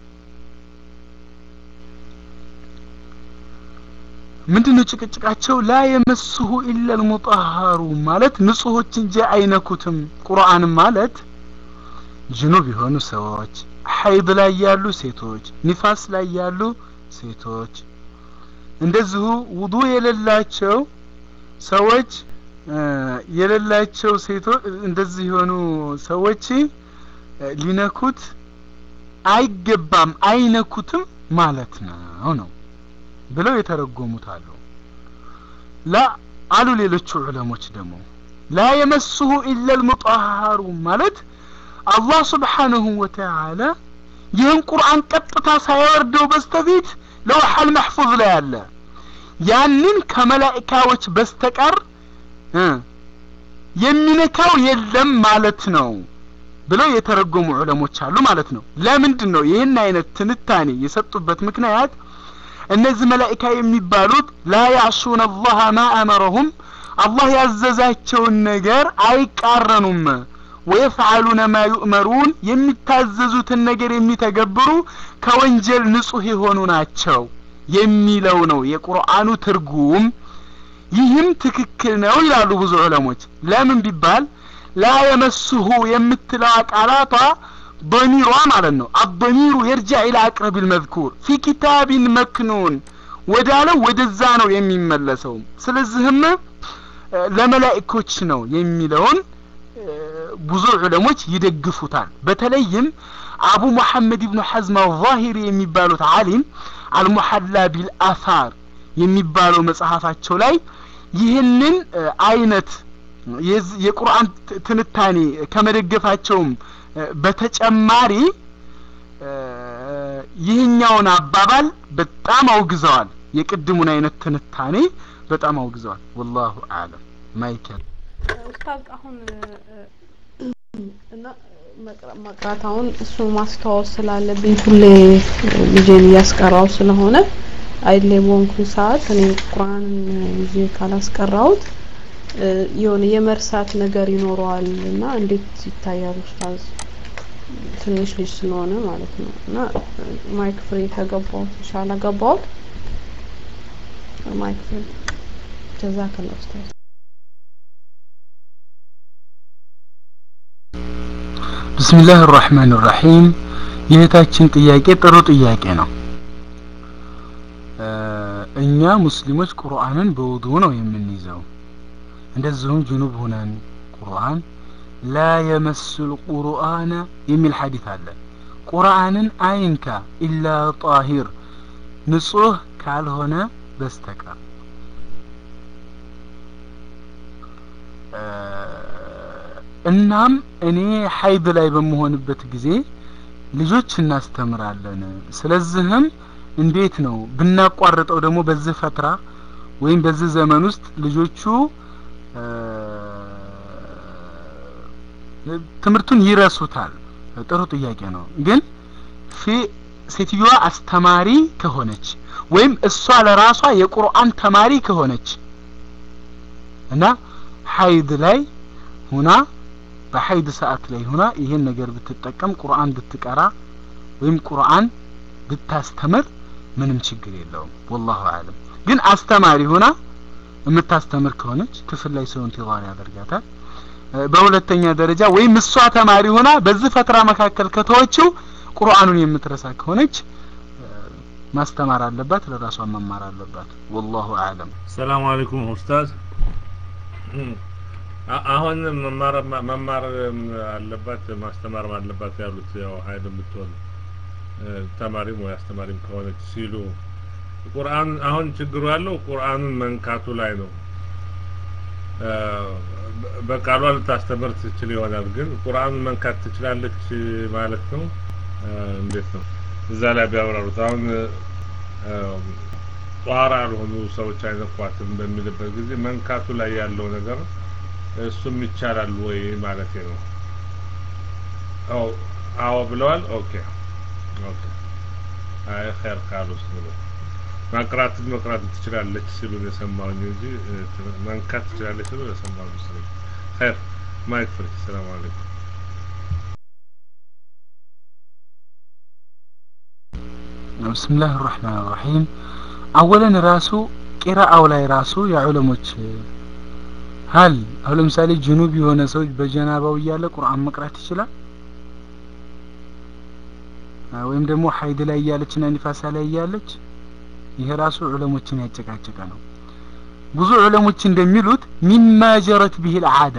ምንድነው ጭቅጭቃቸው ላ የመስሁ ኢላ ልሙጠሀሩ ማለት ንጹሆች እንጂ አይነኩትም ቁርአን ማለት ጅኑብ የሆኑ ሰዎች ሀይድ ላይ ያሉ ሴቶች ኒፋስ ላይ ያሉ ሴቶች እንደዚሁ ውዱ የሌላቸው ሰዎች የሌላቸው ሴቶች እንደዚህ የሆኑ ሰዎች ሊነኩት አይገባም አይነኩትም ማለት ነው ነው ብለው የተረጎሙት አሉ ላ አሉ ሌሎቹ ዑለሞች ደግሞ ላ የመስሁ ኢላ ልሙጣሃሩ ማለት አላህ ስብሓንሁ ወተዓላ ይህን ቁርአን ቀጥታ ሳያወርደው በስተፊት ለውሐል መሕፉዝ ላይ አለ ያንን ከመላኢካዎች በስተቀር የሚነካው የለም ማለት ነው ብለው የተረጎሙ ዑለሞች አሉ ማለት ነው ለምንድን ነው ይህን አይነት ትንታኔ የሰጡበት ምክንያት እነዚህ መላኢካ የሚባሉት ላ ያዕሱን አላህ ማ አመረሁም አላህ ያዘዛቸውን ነገር አይቃረኑም ወየፍዓሉነ ማ ዩእመሩን የሚታዘዙትን ነገር የሚተገብሩ ከወንጀል ንጹህ የሆኑ ናቸው የሚለው ነው የቁርአኑ ትርጉም ይህም ትክክል ነው ይላሉ ብዙ ዑለሞች ለምን ቢባል ላ የመስሁ የምትለዋ ቃላቷ ضميሯ ማለት ነው አضميሩ يرجع الى اقرب المذكور في كتاب مكنون ወዳለው ወደዛ ነው የሚመለሰው ስለዚህም ለመላእኮች ነው የሚለውን ብዙ ዑለሞች ይደግፉታል በተለይም አቡ መሐመድ ኢብኑ ሐዝም አልዛሂሪ የሚባሉት አሊም አልሙሐላ ቢልአፋር የሚባለው መጽሐፋቸው ላይ ይህንን አይነት የቁርአን ትንታኔ ከመደገፋቸውም በተጨማሪ ይህኛውን አባባል በጣም አውግዘዋል የቅድሙን አይነት ትንታኔ በጣም አውግዘዋል ወላሁ አለም ማይከል ኡስታዝ አሁን እና መቅራት አሁን እሱ ማስታወስ ስላለብኝ ሁሌ ልጄን እያስቀራው ስለሆነ አይሌ በሆንኩኝ ሰዓት እኔ ቁርአንን ይዤ ካላስቀራሁት የሆነ የመርሳት ነገር ይኖረዋል እና እንዴት ይታያል ኡስታዝ? ትንሽ ልጅ ስለሆነ ማለት ነው እና ማይክ ፍሪ ከገባሁት ኢንሻአላህ ገባሁት ማይክ ፍሪ ጀዛከላህ ኡስታዝ። ብስሚላህ ራህማን ራሒም የእህታችን ጥያቄ ጥሩ ጥያቄ ነው እኛ ሙስሊሞች ቁርአንን በውዱ ነው የምንይዘው እንደዚሁም ጅኑብ ሁነን ቁርአን ላ የመስል ቁርአነ የሚል ሐዲት አለ ቁርአንን አይንካ ኢላ ጣሂር ንጹህ ካልሆነ በስተቀር እናም እኔ ሀይድ ላይ በመሆንበት ጊዜ ልጆች እናስተምራለን ስለዚህም እንዴት ነው ብናቋርጠው ደግሞ በዚህ ፈትራ ወይም በዚህ ዘመን ውስጥ ልጆቹ ትምህርቱን ይረሱታል ጥሩ ጥያቄ ነው ግን ፊ ሴትዮዋ አስተማሪ ከሆነች ወይም እሷ ለራሷ የቁርአን ተማሪ ከሆነች እና ሀይድ ላይ ሁና በሀይድ ሰዓት ላይ ሁና ይሄን ነገር ብትጠቀም ቁርአን ብትቀራ ወይም ቁርአን ብታስተምር ምንም ችግር የለውም ወላሁ አለም ግን አስተማሪ ሁና የምታስተምር ከሆነች ክፍል ላይ ሰው ኢንቲዛር ያደርጋታል በሁለተኛ ደረጃ ወይም እሷ ተማሪ ሆና በዚህ ፈትራ መካከል ከተወችው ቁርአኑን የምትረሳ ከሆነች ማስተማር አለባት ለራሷ መማር አለባት ወላሁ አለም ሰላም አለይኩም ኡስታዝ አሁን መማር መማር አለባት ማስተማር አለባት ያሉት ያው ሀይል የምትሆን ተማሪም ወይ አስተማሪም ከሆነች ሲሉ ቁርአን አሁን ችግሩ ያለው ቁርአኑን መንካቱ ላይ ነው በቃሏ ልታስተምር ትችል ይሆናል ግን ቁርአኑን መንካት ትችላለች ማለት ነው እንዴት ነው እዛ ላይ ቢያብራሩት አሁን ጧራ ያልሆኑ ሰዎች አይነኳትም በሚልበት ጊዜ መንካቱ ላይ ያለው ነገር እሱም ይቻላል ወይ ማለት ነው አዎ አዎ ብለዋል ኦኬ ኦኬ አይ ኸይር ካሉስ ብሎ ማቅራት መቅራት ትችላለች ሲሉ የሰማሁኝ እንጂ መንካት ትችላለች ሲሉ የሰማሁ መሰለኝ ኸይር ማይክ ፍሪ ሰላም አለይኩም ብስምላህ ራህማን ራሒም አወለን ራሱ ቂራአው ላይ ራሱ የዑለሞች ሀል አሁን ለምሳሌ ጅኑብ የሆነ ሰው በጀናባው እያለ ቁርአን መቅራት ይችላል ወይም ደግሞ ሀይድ ላይ እያለችና ኒፋሳ ላይ እያለች ይሄ ራሱ ዑለሞችን ያጨቃጨቀ ነው ብዙ ዑለሞች እንደሚሉት ሚማ ጀረት ቢሂል አዳ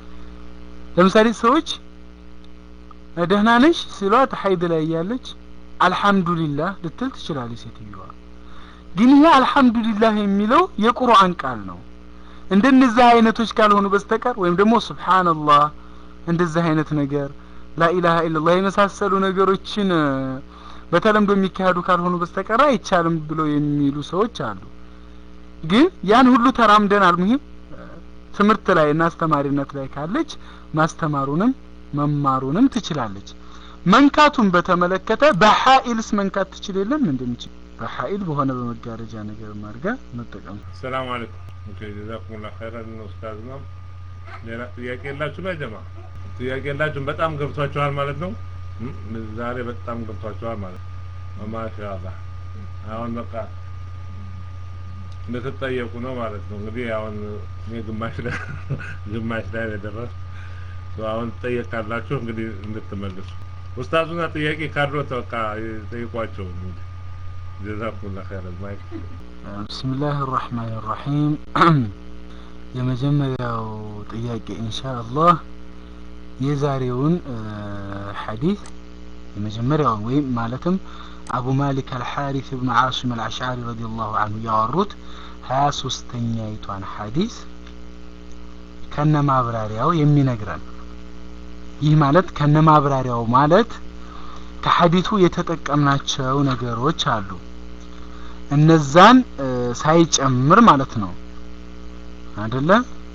ለምሳሌ ሰዎች ደህና ነሽ ሲሏት ሀይድ ላይ እያለች አልሐምዱሊላህ ልትል ትችላለች ሴትዮዋ። ግን ይሄ አልሐምዱሊላህ የሚለው የቁርአን ቃል ነው። እንደነዚህ አይነቶች ካልሆኑ በስተቀር ወይም ደግሞ ሱብሃንአላህ እንደዚህ አይነት ነገር ላኢላሃ ኢላላህ የመሳሰሉ ነገሮችን እ፣ በተለምዶ የሚካሄዱ ካልሆኑ በስተቀር አይቻልም ብለው የሚሉ ሰዎች አሉ። ግን ያን ሁሉ ተራምደን አልሙሂም እ፣ ትምህርት ላይ እና አስተማሪነት ላይ ካለች ማስተማሩንም መማሩንም ትችላለች። መንካቱን በተመለከተ በሀኢልስ መንካት ትችል የለም እንደምችል በሀኢል በሆነ በመጋረጃ ነገር ማድረጋ መጠቀም ሰላም አለይኩም ኦኬ ጀዛኩሙላ ኸይረን ኡስታዝ ነው ሌላ ጥያቄ የላችሁ ላይ ጀማ ጥያቄ የላችሁም በጣም ገብቷችኋል ማለት ነው እም፣ ዛሬ በጣም ገብቷችኋል ማለት ነው ማሻአላህ አሁን በቃ እንደተጠየቁ ነው ማለት ነው እንግዲህ አሁን እኔ ግማሽ ላይ ግማሽ ላይ ነው የደረስኩት አሁን ትጠየቃላችሁ እንግዲህ እንድትመልሱ ኡስታዙና ጥያቄ ካድሮት በቃ ጠይቋቸው እንግዲህ ጀዛኩሙላ ኸይረን ማይክ ብስሚላህ ራህማን ራሒም የመጀመሪያው ጥያቄ ኢንሻአላህ የዛሬውን እ፣ ሐዲስ የመጀመሪያውን ወይም ማለትም አቡ ማሊክ አልሐሪስ ብኑ ዓሲም አልአሽዓሪ ረዲየላሁ አንሁ ያወሩት ሀያ ሶስተኛይቷን ሐዲስ ከነ ማብራሪያው የሚነግረን ይህ ማለት ከነ ማብራሪያው ማለት ከሐዲቱ የተጠቀምናቸው ነገሮች አሉ እነዛን እ፣ ሳይጨምር ማለት ነው አይደለ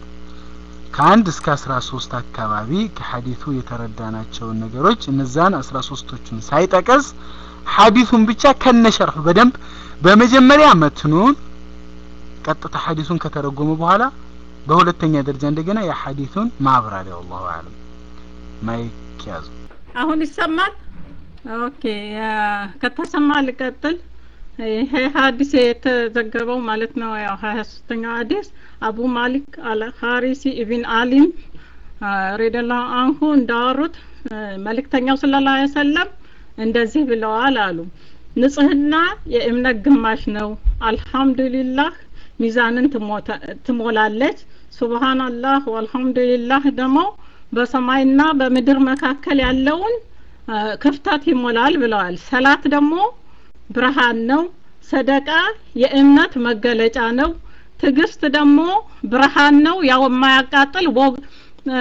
ከአንድ እስከ አስራ ሶስት አካባቢ ከሐዲቱ የተረዳናቸውን ነገሮች እነዛን አስራ ሶስቶቹን ሳይጠቀስ ሐዲሱን ብቻ ከነሸርሑ በደንብ በመጀመሪያ መትኑን ቀጥታ ሐዲሱን ከተረጎመ በኋላ በሁለተኛ ደረጃ እንደገና የሐዲሱን ማብራሪያ አላሁ አለም ማይክ ያዙ አሁን ይሰማል? ኦኬ ያ- ከተሰማ ልቀጥል። ይሄ ሀዲስ የተዘገበው ማለት ነው ያው ሀያ ሶስተኛው ሀዲስ አቡ ማሊክ አል ሀሪሲ ኢብን አሊም ሬደላሁ አንሁ እንዳወሩት አ፣ መልእክተኛው ሰለላሁ ዐለይሂ ወሰለም እንደዚህ ብለዋል አሉ። ንጽህና የእምነት ግማሽ ነው። አልሐምዱሊላህ ሚዛንን ትሞታ- ትሞላለች። ሱብሃንአላህ ወአልሐምዱሊላህ ደግሞ በሰማይና በምድር መካከል ያለውን አ፣ ክፍተት ይሞላል ብለዋል። ሰላት ደግሞ ብርሃን ነው። ሰደቃ የእምነት መገለጫ ነው። ትዕግስት ደግሞ ብርሃን ነው። ያው የማያቃጥል ወግ አ፣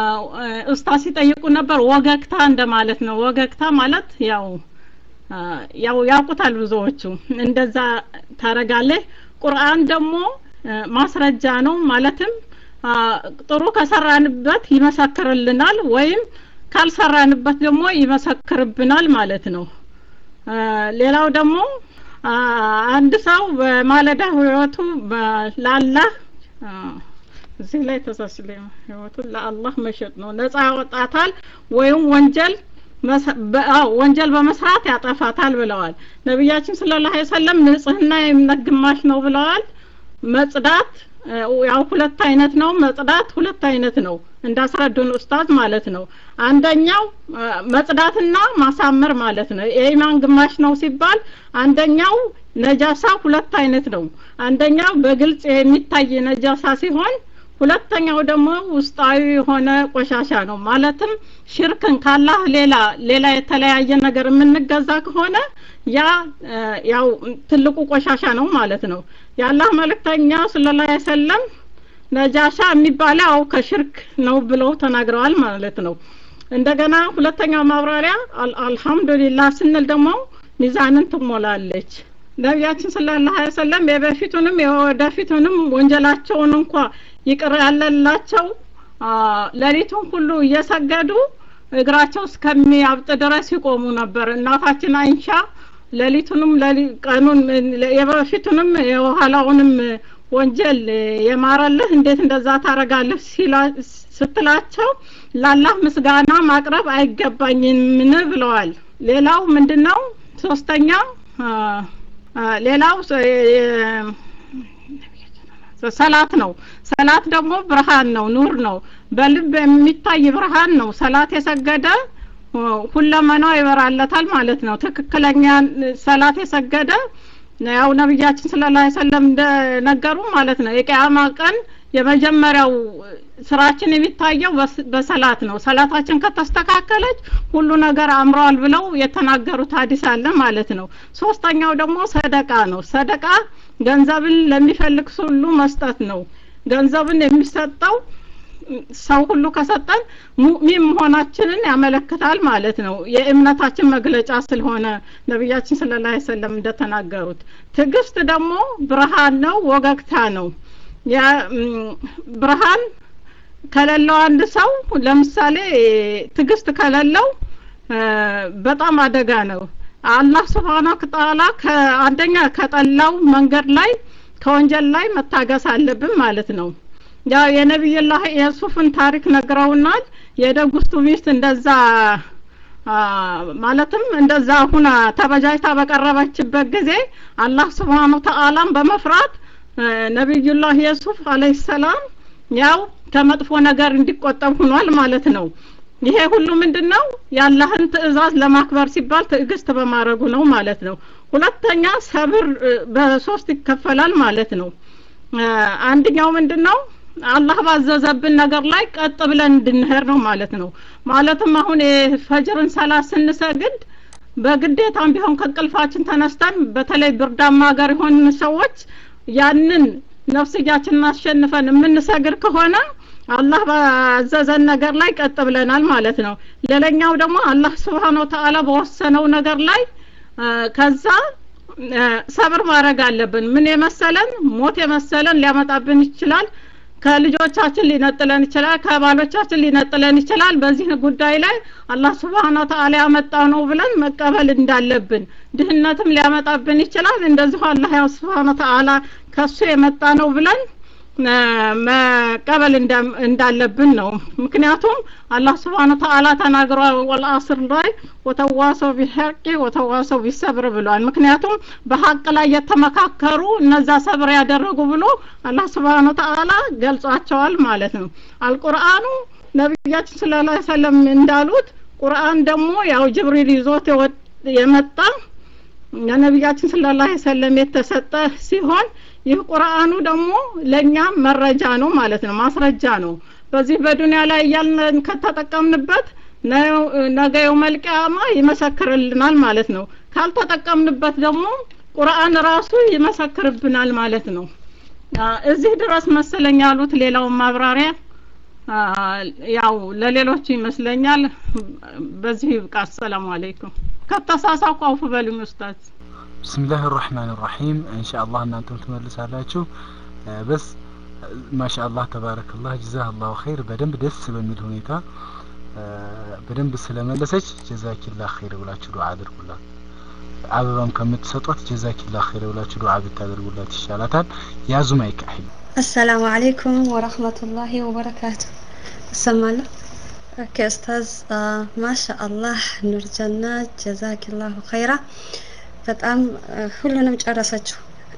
ኡስታዝ ሲጠይቁ ነበር ወገግታ እንደማለት ነው። ወገግታ ማለት ያው አ፣ ያው ያውቁታል ብዙዎቹ። እንደዛ ታረጋለህ። ቁርአን ደግሞ አ፣ ማስረጃ ነው። ማለትም አ፣ ጥሩ ከሰራንበት ይመሰክርልናል ወይም ካልሰራንበት ደግሞ ይመሰክርብናል ማለት ነው። አ፣ ሌላው ደግሞ አ፣ አንድ ሰው በማለዳ ህይወቱ በ- ለአላህ አ፣ እዚህ ላይ ተሳስለ ህይወቱን ለአላህ መሸጥ ነው ነፃ ያወጣታል ወይም ወንጀል መስ- በ- አዎ፣ ወንጀል በመስራት ያጠፋታል ብለዋል ነቢያችን ሰለላሁ ዐለይሂ ወሰለም ንጽህና የእምነት ግማሽ ነው ብለዋል መጽዳት እ፣ ያው ሁለት አይነት ነው መጽዳት ሁለት አይነት ነው እንዳስረዱን ኡስታዝ ማለት ነው አንደኛው እ፣ መጽዳትና ማሳመር ማለት ነው የኢማን ግማሽ ነው ሲባል አንደኛው ነጃሳ ሁለት አይነት ነው አንደኛው በግልጽ የሚታይ ነጃሳ ሲሆን ሁለተኛው ደግሞ ውስጣዊ የሆነ ቆሻሻ ነው ማለትም ሽርክን ካላህ ሌላ ሌላ የተለያየ ነገር የምንገዛ ከሆነ ያ እ፣ ያው ትልቁ ቆሻሻ ነው ማለት ነው የአላህ መልእክተኛ ሰለላሁ ዐለይሂ ወሰለም ነጃሻ የሚባለው ያው ከሽርክ ነው ብለው ተናግረዋል ማለት ነው እንደገና ሁለተኛው ማብራሪያ አል- አልሐምዱሊላህ ስንል ደግሞ ሚዛንን ትሞላለች ነቢያችን ሰለላሁ ዐለይሂ ወሰለም የበፊቱንም የወደፊቱንም ወንጀላቸውን እንኳ ይቅር ያለላቸው አ፣ ሌሊቱን ሁሉ እየሰገዱ እግራቸው እስከሚያብጥ ድረስ ይቆሙ ነበር እናታችን አይንሻ ሌሊቱንም ሌሊ- ቀኑን የበፊቱንም የኋላውንም ወንጀል የማረልህ እንዴት እንደዛ ታረጋለህ ሲላ- ስትላቸው ላላህ ምስጋና ማቅረብ አይገባኝምን ብለዋል ሌላው ምንድነው ሶስተኛ አ፣ አ፣ ሌላው ሰ- የ- ሰላት ነው ሰላት ደግሞ ብርሃን ነው ኑር ነው በልብ የሚታይ ብርሃን ነው ሰላት የሰገደ እ፣ ሁለመናው ይበራለታል ማለት ነው ትክክለኛ ሰላት የሰገደ ያው ነቢያችን ሰለላሁ ዐለይሂ ወሰለም እንደነገሩ ማለት ነው የቂያማ ቀን የመጀመሪያው ስራችን የሚታየው በስ- በሰላት ነው። ሰላታችን ከተስተካከለች ሁሉ ነገር አምረዋል ብለው የተናገሩት ሀዲስ አለ ማለት ነው። ሶስተኛው ደግሞ ሰደቃ ነው። ሰደቃ ገንዘብን ለሚፈልግ ሁሉ መስጠት ነው። ገንዘብን የሚሰጠው ሰው ሁሉ ከሰጠን ሙእሚን መሆናችንን ያመለክታል ማለት ነው። የእምነታችን መግለጫ ስለሆነ ነቢያችን ሰለላሁ ዐለይሂ ወሰለም እንደተናገሩት። ትዕግስት ደግሞ ብርሃን ነው፣ ወገግታ ነው። ያ- ም፣ ብርሃን ከሌለው አንድ ሰው ለምሳሌ ትዕግስት ከሌለው እ፣ በጣም አደጋ ነው። አላህ ስብሓነሁ ወተዓላ ከአንደኛ ከጠላው መንገድ ላይ ከወንጀል ላይ መታገስ አለብን ማለት ነው። ያው የነቢይላህ የሱፍን ታሪክ ነግረውናል። የደጉስቱ ሚስት እንደዛ አ፣ ማለትም እንደዛ ሁና ተበጃጅታ በቀረበችበት ጊዜ አላህ ስብሓነ ወተዓላን በመፍራት እ፣ ነቢዩላህ የሱፍ አለይሂ ሰላም ያው ከመጥፎ ነገር እንዲቆጠብ ሆኗል ማለት ነው። ይሄ ሁሉ ምንድን ነው? የአላህን ትዕዛዝ ለማክበር ሲባል ትዕግስት በማድረጉ ነው ማለት ነው። ሁለተኛ ሰብር እ፣ በሶስት ይከፈላል ማለት ነው። እ፣ አንደኛው ምንድን ነው? አላህ ባዘዘብን ነገር ላይ ቀጥ ብለን እንድንሄድ ነው ማለት ነው። ማለትም አሁን የፈጅርን ሰላት ስንሰግድ በግዴታም ቢሆን ከእንቅልፋችን ተነስተን በተለይ ብርዳማ ሀገር የሆን ሰዎች ያንን ነፍስያችንን አሸንፈን የምንሰግድ ከሆነ አላህ ባዘዘን ነገር ላይ ቀጥ ብለናል ማለት ነው። ሌላኛው ደግሞ አላህ ስብሓነሁ ወተዓላ በወሰነው ነገር ላይ እ፣ ከዛ እ፣ ሰብር ማድረግ አለብን። ምን የመሰለን ሞት የመሰለን ሊያመጣብን ይችላል። ከልጆቻችን ሊነጥለን ይችላል። ከባሎቻችን ሊነጥለን ይችላል። በዚህ ጉዳይ ላይ አላህ ስብሓነሁ ወተዓላ ያመጣው ነው ብለን መቀበል እንዳለብን፣ ድህነትም ሊያመጣብን ይችላል። እንደዚሁ አላህ ያው ስብሓነሁ ወተዓላ ከሱ የመጣ ነው ብለን እ፣ መቀበል እንዳ- እንዳለብን ነው። ምክንያቱም አላህ ስብሓነ ወተዓላ ተናግሯል። ወልአስር ላይ ወተዋሰው ቢሐቂ ወተዋሰው ቢሰብር ብሏል። ምክንያቱም በሀቅ ላይ የተመካከሩ እነዛ ሰብር ያደረጉ ብሎ አላህ ስብሓነ ወተዓላ ገልጿቸዋል ማለት ነው። አልቁርአኑ ነቢያችን ሰለላሁ ዐለይሂ ወሰለም እንዳሉት ቁርአን ደግሞ ያው ጅብሪል ይዞት የወጥ- የመጣ ለነቢያችን ሰለላሁ ዐለይሂ ወሰለም የተሰጠ ሲሆን ይህ ቁርአኑ ደግሞ ለእኛ መረጃ ነው ማለት ነው፣ ማስረጃ ነው። በዚህ በዱንያ ላይ እያልን ከተጠቀምንበት ነ- ነገ የውመል ቂያማ ይመሰክርልናል ማለት ነው። ካልተጠቀምንበት ደግሞ ቁርአን ራሱ ይመሰክርብናል ማለት ነው። አ፣ እዚህ ድረስ መሰለኝ ያሉት። ሌላውን ማብራሪያ አ፣ ያው ለሌሎቹ ይመስለኛል። በዚህ ይብቃ። አሰላሙ አለይኩም። ከተሳሳትኩ አውፍ በሉኝ ኡስታዝ። ብስሚላህ ራህማን ራሒም ኢንሻአላህ እናንተም ትመልሳላችሁ እ፣ በስ ማሻአላህ ተባረከላህ ጀዛህላሁ ኸይር በደንብ ደስ በሚል ሁኔታ እ፣ በደንብ ስለመለሰች ጀዛኪላህ ኸይር ብላችሁ ዱዓ አድርጉላት አበባም ከምትሰጧት ጀዛኪላህ ኸይር ብላችሁ ዱዓ ብታደርጉላት ይሻላታል ያዙ ማይክ አሂብ አሰላሙ አለይኩም ወረህመቱላሂ ወበረካቱ። እሰማለሁ። ኦኬ ኡስታዝ ማሻ አላህ ኑር ጀና ጀዛኪላሁ ኸይራ። በጣም አ፣ ሁሉንም ጨረሰችው።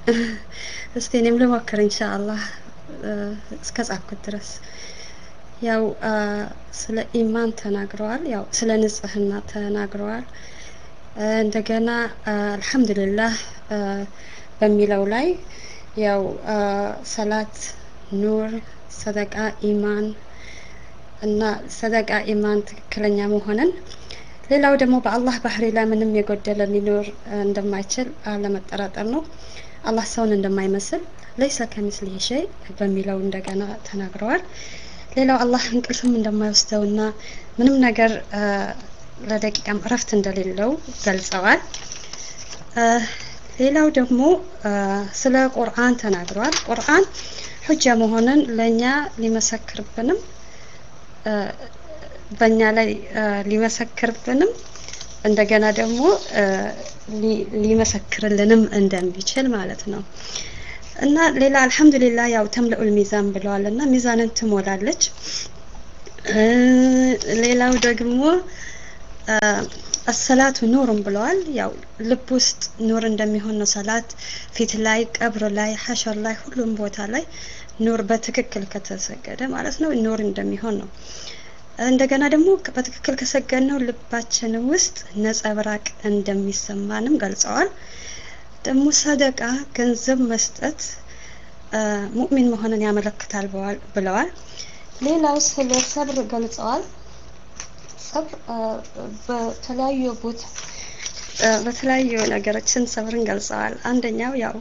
እስቲ እኔም ልሞክር ኢንሻአላህ አ፣ እስከ ጻፍኩት ድረስ ያው አ፣ ስለ ኢማን ተናግረዋል። ያው ስለ ንጽህና ተናግረዋል። አ፣ እንደገና አ፣ አልሐምዱሊላህ አ፣ በሚለው ላይ ያው አ፣ ሰላት፣ ኑር፣ ሰደቃ፣ ኢማን እና ሰደቃ ኢማን ትክክለኛ መሆንን ሌላው ደግሞ በአላህ ባህሪ ላይ ምንም የጎደለ ሊኖር አ፣ እንደማይችል አለመጠራጠር ነው። አላህ ሰውን እንደማይመስል ለይሰ ከሚስሊሂ ሸይ በሚለው እንደገና ተናግረዋል። ሌላው አላህ እንቅልፍም እንደማይወስደውና ምንም ነገር አ፣ ለደቂቃም እረፍት እንደሌለው ገልጸዋል። አ፣ ሌላው ደግሞ አ፣ ስለ ቁርአን ተናግረዋል። ቁርአን ሁጃ መሆንን ለእኛ ሊመሰክርብንም አ፣ በእኛ ላይ አ፣ ሊመሰክርብንም እንደገና ደግሞ አ፣ ሊ- ሊመሰክርልንም እንደሚችል ማለት ነው። እና ሌላ አልሐምዱሊላህ ያው ተምለኡል ሚዛን ብለዋል እና ሚዛንን ትሞላለች። እ፣ ሌላው ደግሞ አ፣ አሰላቱ ኑሩን ብለዋል። ያው ልብ ውስጥ ኑር እንደሚሆን ነው ሰላት ፊት ላይ፣ ቀብር ላይ፣ ሐሸር ላይ፣ ሁሉም ቦታ ላይ ኑር በትክክል ከተሰገደ ማለት ነው ኑር እንደሚሆን ነው። እንደገና ደግሞ በትክክል ከሰገድነው ልባችን ውስጥ ነጸብራቅ እንደሚሰማንም ገልጸዋል። ደግሞ ሰደቃ ገንዘብ መስጠት ሙእሚን መሆንን ያመለክታል ብለዋል። ሌላው ስለ ሰብር ገልጸዋል። ሰብር በተለያዩ ቦታ በተለያዩ ነገሮችን ሰብርን ገልጸዋል። አንደኛው ያው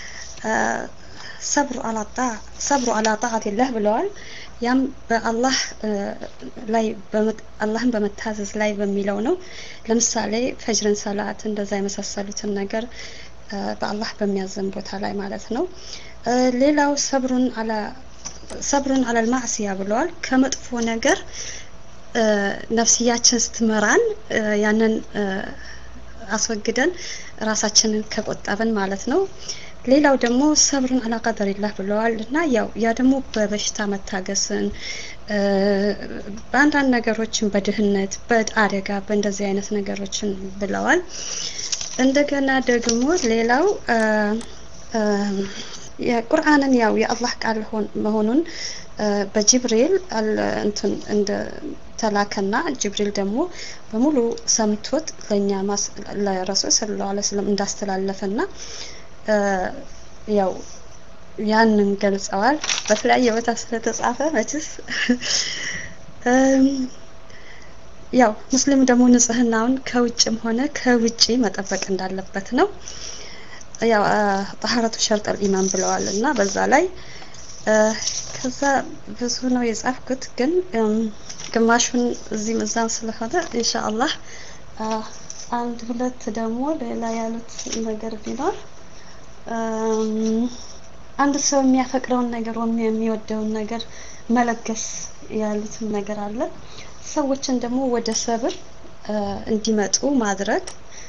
ሰብሩ አላጣ ሰብሩ አላ ጣዓቲላህ ብለዋል። ያም በአላህ ላይ አላህን በመታዘዝ ላይ በሚለው ነው። ለምሳሌ ፈጅርን ሰላት እንደዛ የመሳሰሉትን ነገር በአላህ በሚያዘን ቦታ ላይ ማለት ነው። ሌላው ሰብሩን አላ ሰብሩን አለል ማዕሲያ ብለዋል። ከመጥፎ ነገር ነፍስያችን ስትመራን ያንን አስወግደን ራሳችንን ከቆጠብን ማለት ነው። ሌላው ደግሞ ሰብርን አላ ቀደሪላህ ብለዋል እና ያው ያ ደግሞ በበሽታ መታገስን በአንዳንድ ነገሮችን በድህነት በአደጋ በእንደዚህ አይነት ነገሮችን ብለዋል። እንደገና ደግሞ ሌላው የቁርአንን ያው የአላህ ቃል መሆኑን በጅብሪል እንትን እንደ ተላከና ጅብሪል ደግሞ በሙሉ ሰምቶት ለእኛ ለረሱል ሰለላሁ ዐለይሂ ወሰለም እንዳስተላለፈና ያው ያንን ገልጸዋል። በተለያየ ቦታ ስለተጻፈ መችስ ያው ሙስሊም ደግሞ ንጽህናውን ከውጭም ሆነ ከውጪ መጠበቅ እንዳለበት ነው። ያው ጠሀረቱ ሸርጠል ኢማን ብለዋል እና በዛ ላይ ከዛ ብዙ ነው የጻፍኩት፣ ግን ግማሹን እዚህም እዛም ስለሆነ ኢንሻአላህ አንድ ሁለት ደግሞ ሌላ ያሉት ነገር ቢኖር አንድ ሰው የሚያፈቅረውን ነገር ወይም የሚወደውን ነገር መለገስ ያሉትም ነገር አለ። ሰዎችን ደግሞ ወደ ሰብር እንዲመጡ ማድረግ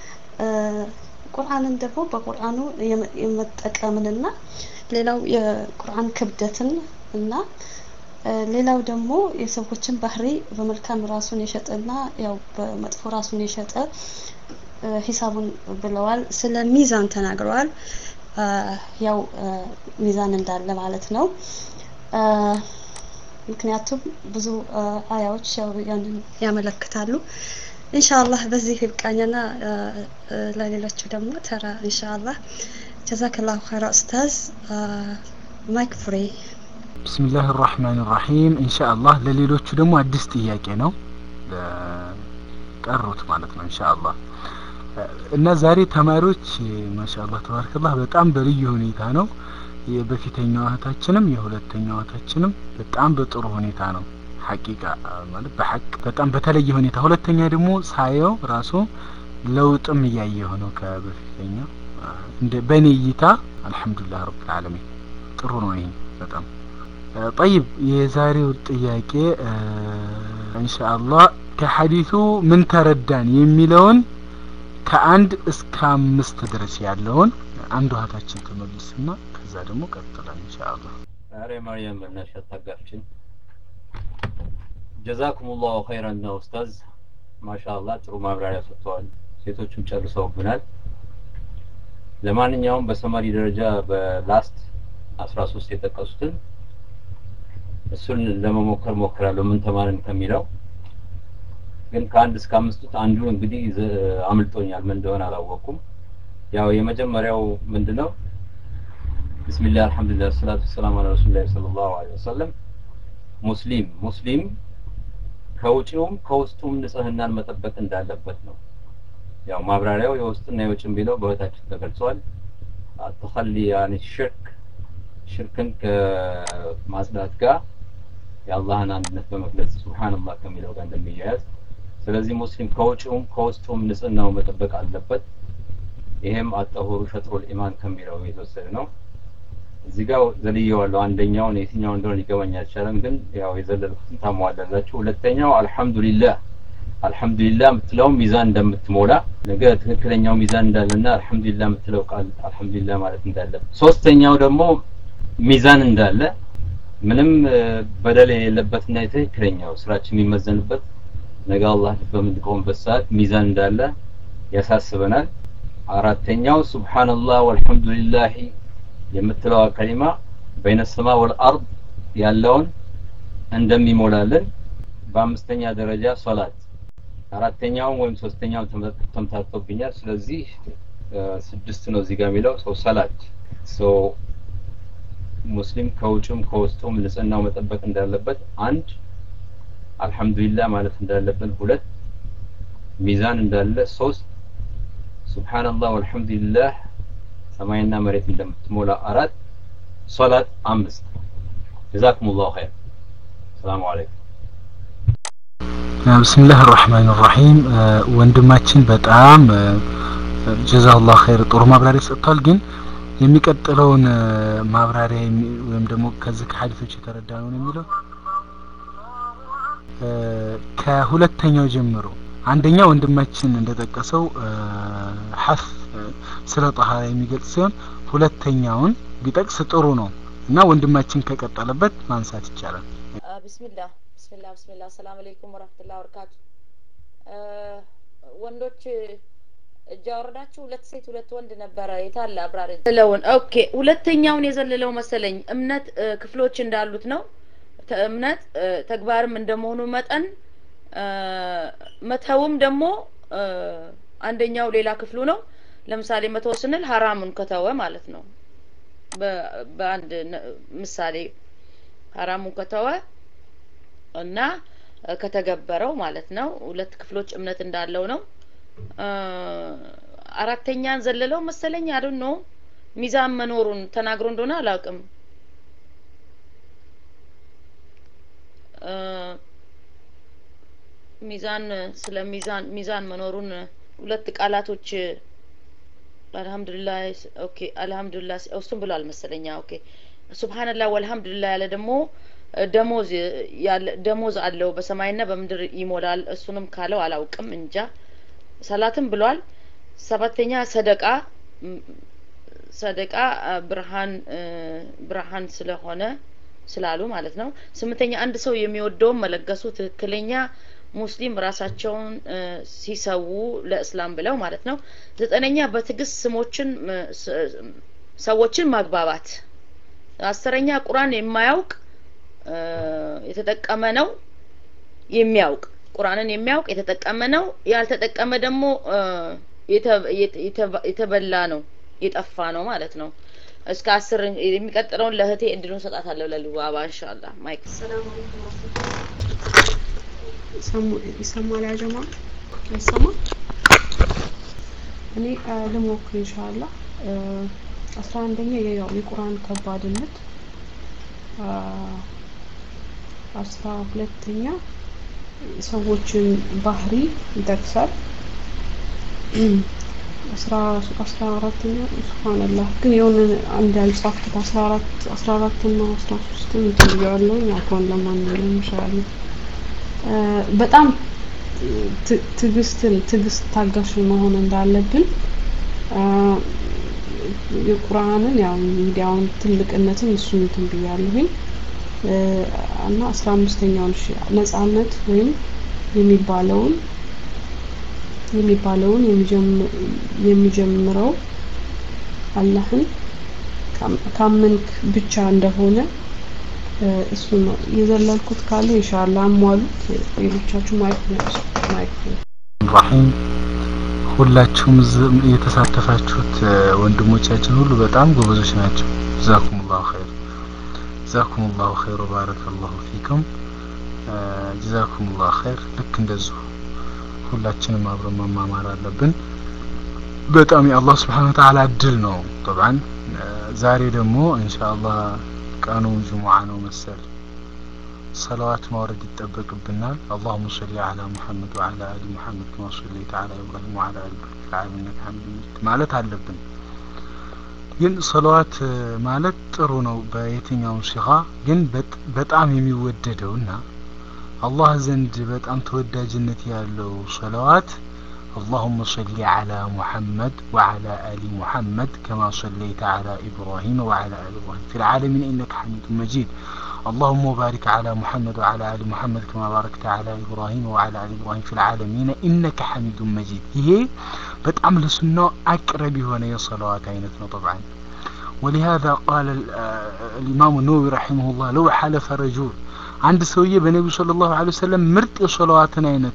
ቁርአንን ደግሞ በቁርአኑ የመጠቀምንና ሌላው የቁርአን ክብደትን እና ሌላው ደግሞ የሰዎችን ባህሪ በመልካም ራሱን የሸጠና ያው በመጥፎ ራሱን የሸጠ ሂሳቡን ብለዋል። ስለ ሚዛን ተናግረዋል። ያው ሚዛን እንዳለ ማለት ነው። ምክንያቱም ብዙ አያዎች ያው ያንን ያመለክታሉ። ኢንሻአላህ በዚህ ይብቃኝና ለሌሎቹ ደግሞ ተራ ኢንሻአላህ ጀዛከላሁ ኸይራ ኡስታዝ ማይክ ፍሬ ብስሚላህ ራህማን ራሂም ኢንሻአላህ ለሌሎቹ ደግሞ አዲስ ጥያቄ ነው ቀሩት ማለት ነው ኢንሻአላህ እና ዛሬ ተማሪዎች ማሻአላህ ተባረከላህ በጣም በልዩ ሁኔታ ነው የበፊተኛው እህታችንም የሁለተኛው እህታችንም በጣም በጥሩ ሁኔታ ነው ሐቂቃ ማለት በሐቅ በጣም በተለየ ሁኔታ ሁለተኛ ደግሞ ሳየው ራሱ ለውጥም እያየሁ ነው ከበፊተኛው እንደ በእኔ እይታ አልሐምዱሊላህ ረብል ዓለሚን ጥሩ ነው ይሄ በጣም ጠይብ የዛሬው ጥያቄ ኢንሻአላህ ከሐዲሱ ምን ተረዳን የሚለውን ከአንድ እስከ አምስት ድረስ ያለውን አንድ ውሀታችን ትመልስና ከዛ ደግሞ ቀጥላል ኢንሻአላህ ዛሬ ማርያም በእናትሽ አታጋፍችን ጀዛኩሙላሁ ኸይረን ነው ኡስታዝ ማሻአላህ ጥሩ ማብራሪያ ሰጥተዋል ሴቶችም ጨርሰውብናል ለማንኛውም በሰማሪ ደረጃ በላስት አስራ ሶስት የጠቀሱትን እሱን ለመሞከር ሞክራለሁ ምን ተማርን ከሚለው ግን ከአንድ እስከ አምስቱት አንዱ እንግዲህ አምልጦኛል ምን እንደሆነ አላወቅኩም ያው የመጀመሪያው ምንድነው ቢስሚላህ አልহামዱሊላህ ሰላቱ ሰላም አለ ረሱላህ ሰለላሁ ዐለይሂ ወሰለም ሙስሊም ሙስሊም ከውጪውም ከውስጡም ንጽህናን መጠበቅ እንዳለበት ነው ያው ማብራሪያው የውስጥና የውጭም ቢለው በህታችን ተገልጿል ተኸሊ ያኒ ሽርክ ሽርክን ከማጽዳት ጋር የአላህን አንድነት በመግለጽ ሱብሃንአላህ ከሚለው ጋር እንደሚያያዝ ስለዚህ ሙስሊም ከውጭውም ከውስጡም ንጽህናው መጠበቅ አለበት ይሄም አጠሁሩ ሸጥሩል ኢማን ከሚለው የተወሰደ ነው እዚህ ጋር ዘልየዋለሁ አንደኛውን የትኛው እንደሆነ ሊገባኝ አልቻለም ግን ያው የዘለልኩትን ታሟላላችሁ ሁለተኛው አልহামዱሊላህ አልহামዱሊላህ የምትለው ሚዛን እንደምትሞላ ነገ ትክክለኛው ሚዛን እንዳለና አልহামዱሊላህ የምትለው ቃል አልহামዱሊላህ ማለት እንዳለ ሶስተኛው ደግሞ ሚዛን እንዳለ ምንም በደል የሌለበትና የትክክለኛው ስራችን የሚመዘንበት ነገ አላህ በምንቆምበት ሰዓት ሚዛን እንዳለ ያሳስበናል አራተኛው ሱብሃንአላህ ወልሐምዱሊላህ የምትለዋ ከሊማ በይነ ሰማ ወልአርድ ያለውን እንደሚሞላልን በአምስተኛ ደረጃ ሶላት አራተኛውን ወይም ሶስተኛውን ተምታቶብኛል ስለዚህ ስድስት ነው እዚህ ጋር የሚለው ሰው ሰላት ሶ ሙስሊም ከውጭም ከውስጡም ንጽህናው መጠበቅ እንዳለበት አንድ አልሐምዱሊላህ ማለት እንዳለብን ሁለት ሚዛን እንዳለ ሶስት ሱብሃንአላህ ወልሐምዱሊላህ ሰማይና መሬት እንደምትሞላ አራት ሶላት አምስት ጀዛኩሙላሁ ኸይር ሰላሙ አለይኩም ብስምላህ ራህማን ራሂም ወንድማችን በጣም ጀዛላህ ኸይር ጥሩ ማብራሪያ ሰጥቷል ግን የሚቀጥለውን ማብራሪያ ወይም ደግሞ ከዚህ ከሀዲቶች የተረዳ ነው የሚለው ከሁለተኛው ጀምሮ አንደኛ ወንድማችን እንደጠቀሰው ሐፍ ስለ ጠሃራ የሚገልጽ ሲሆን ሁለተኛውን ቢጠቅስ ጥሩ ነው እና ወንድማችን ከቀጠለበት ማንሳት ይቻላል ቢስሚላህ ቢስሚላህ ቢስሚላህ ሰላም አለይኩም ወራህመቱላሂ ወበረካቱ ወንዶች እጅ አወረዳችሁ ሁለት ሴት ሁለት ወንድ ነበረ የታለ አብራሪ ዘለውን ኦኬ ሁለተኛውን የዘለለው መሰለኝ እምነት ክፍሎች እንዳሉት ነው እምነት ተግባርም እንደመሆኑ መጠን መተውም ደግሞ አንደኛው ሌላ ክፍሉ ነው ለምሳሌ መተው ስንል ሀራሙን ከተወ ማለት ነው በአንድ ምሳሌ ሀራሙን ከተወ እና ከተገበረው ማለት ነው ሁለት ክፍሎች እምነት እንዳለው ነው አራተኛን ዘለለው መሰለኝ አዱን ነው ሚዛን መኖሩን ተናግሮ እንደሆነ አላውቅም ሚዛን ስለ ሚዛን ሚዛን መኖሩን ሁለት ቃላቶች አልহামዱሊላህ ኦኬ አልহামዱሊላህ እሱም ብሏል መሰለኛ ኦኬ ሱብሃንአላህ ወልহামዱሊላህ ያለ ደግሞ ደሞዝ ያለ ደሞዝ አለው በሰማይና በምድር ይሞላል እሱንም ካለው አላውቅም እንጃ ሰላትም ብሏል ሰባተኛ ሰደቃ ሰደቃ ብርሃን ብርሃን ስለሆነ ስላሉ ማለት ነው ስምንተኛ አንድ ሰው የሚወደውን መለገሱ ትክክለኛ ሙስሊም ራሳቸውን ሲሰዉ ለእስላም ብለው ማለት ነው ዘጠነኛ በትዕግስት ስሞችን ሰዎችን ማግባባት አስረኛ ቁርአን የማያውቅ የተጠቀመ ነው የሚያውቅ ቁርአንን የሚያውቅ የተጠቀመ ነው ያልተጠቀመ ደግሞ የተበላ ነው የጠፋ ነው ማለት ነው እስከ አስር የሚቀጥለውን ለእህቴ እድሉን ሰጣታለሁ ለልዋባ ኢንሻአላህ ማይክ ሰላም ይሰማል ያ ጀማ አይሰማ እኔ ልሞክር ኢንሻአላህ አስራ አንደኛ ያው የቁርአን ከባድነት አስራ ሁለተኛ ሰዎችን ባህሪ ይጠቅሳል አስራ አስራ አራተኛ ሱብሃንአላህ ግን የሆነ አንድ ያልጻፍኩት አስራ አራት አስራ አራት እና አስራ ሶስትን እንትን ብያለሁኝ አሁን ለማንኛውም ኢንሻአላህ በጣም ትዕግስትን ትዕግስት ታጋሽ መሆን እንዳለብን የቁርአንን ያው ሚዲያውን ትልቅነትን እሱን እንትን ብያለሁኝ እና አስራ አምስተኛውን ነጻነት ወይም የሚባለውን የሚባለውን የሚጀምረው አላህን ካመንክ ብቻ እንደሆነ እሱ ነው የዘለልኩት ካለ ኢንሻአላህ አሟሉት ሌሎቻችሁ ማይክ ማይክ ራሂም ሁላችሁም የተሳተፋችሁት ወንድሞቻችን ሁሉ በጣም ጎበዞች ናቸው ጀዛኩሙላሁ ኸይር ጀዛኩሙላሁ ኸይር ወባረከላሁ ፊኩም ጀዛኩሙላሁ ኸይር ልክ እንደዚሁ ሁላችንም አብረን መማማር አለብን በጣም የአላህ ስብሓን ወተዓላ እድል ነው ጠብዓን ዛሬ ደግሞ ኢንሻአላህ ቀኑ ጅሙዓ ነው መሰል ሰለዋት ማውረድ ይጠበቅብናል اللهم صل على محمد وعلى ال محمد كما صليت على ابراهيم وعلى ال ابراهيم في العالمين انك حميد مجيد ማለት አለብን ግን ሰለዋት ማለት ጥሩ ነው በየትኛውም ሲኻ ግን በጣም የሚወደደውና አላህ ዘንድ በጣም ተወዳጅነት ያለው ሰለዋት اللهم صل على محمد وعلى آل محمد كما صليت على إبراهيم وعلى آل إبراهيم في العالمين إنك حميد مجيد اللهم بارك على محمد وعلى آل محمد كما باركت على إبراهيم وعلى آل إبراهيم في العالمين إنك حميد مجيد هي بتعمل سنة أقرب هنا صلوات عينتنا طبعا ولهذا قال الإمام النووي رحمه الله لو حلف رجل عند سوية بنبي صلى الله عليه وسلم مرت صلوات عينت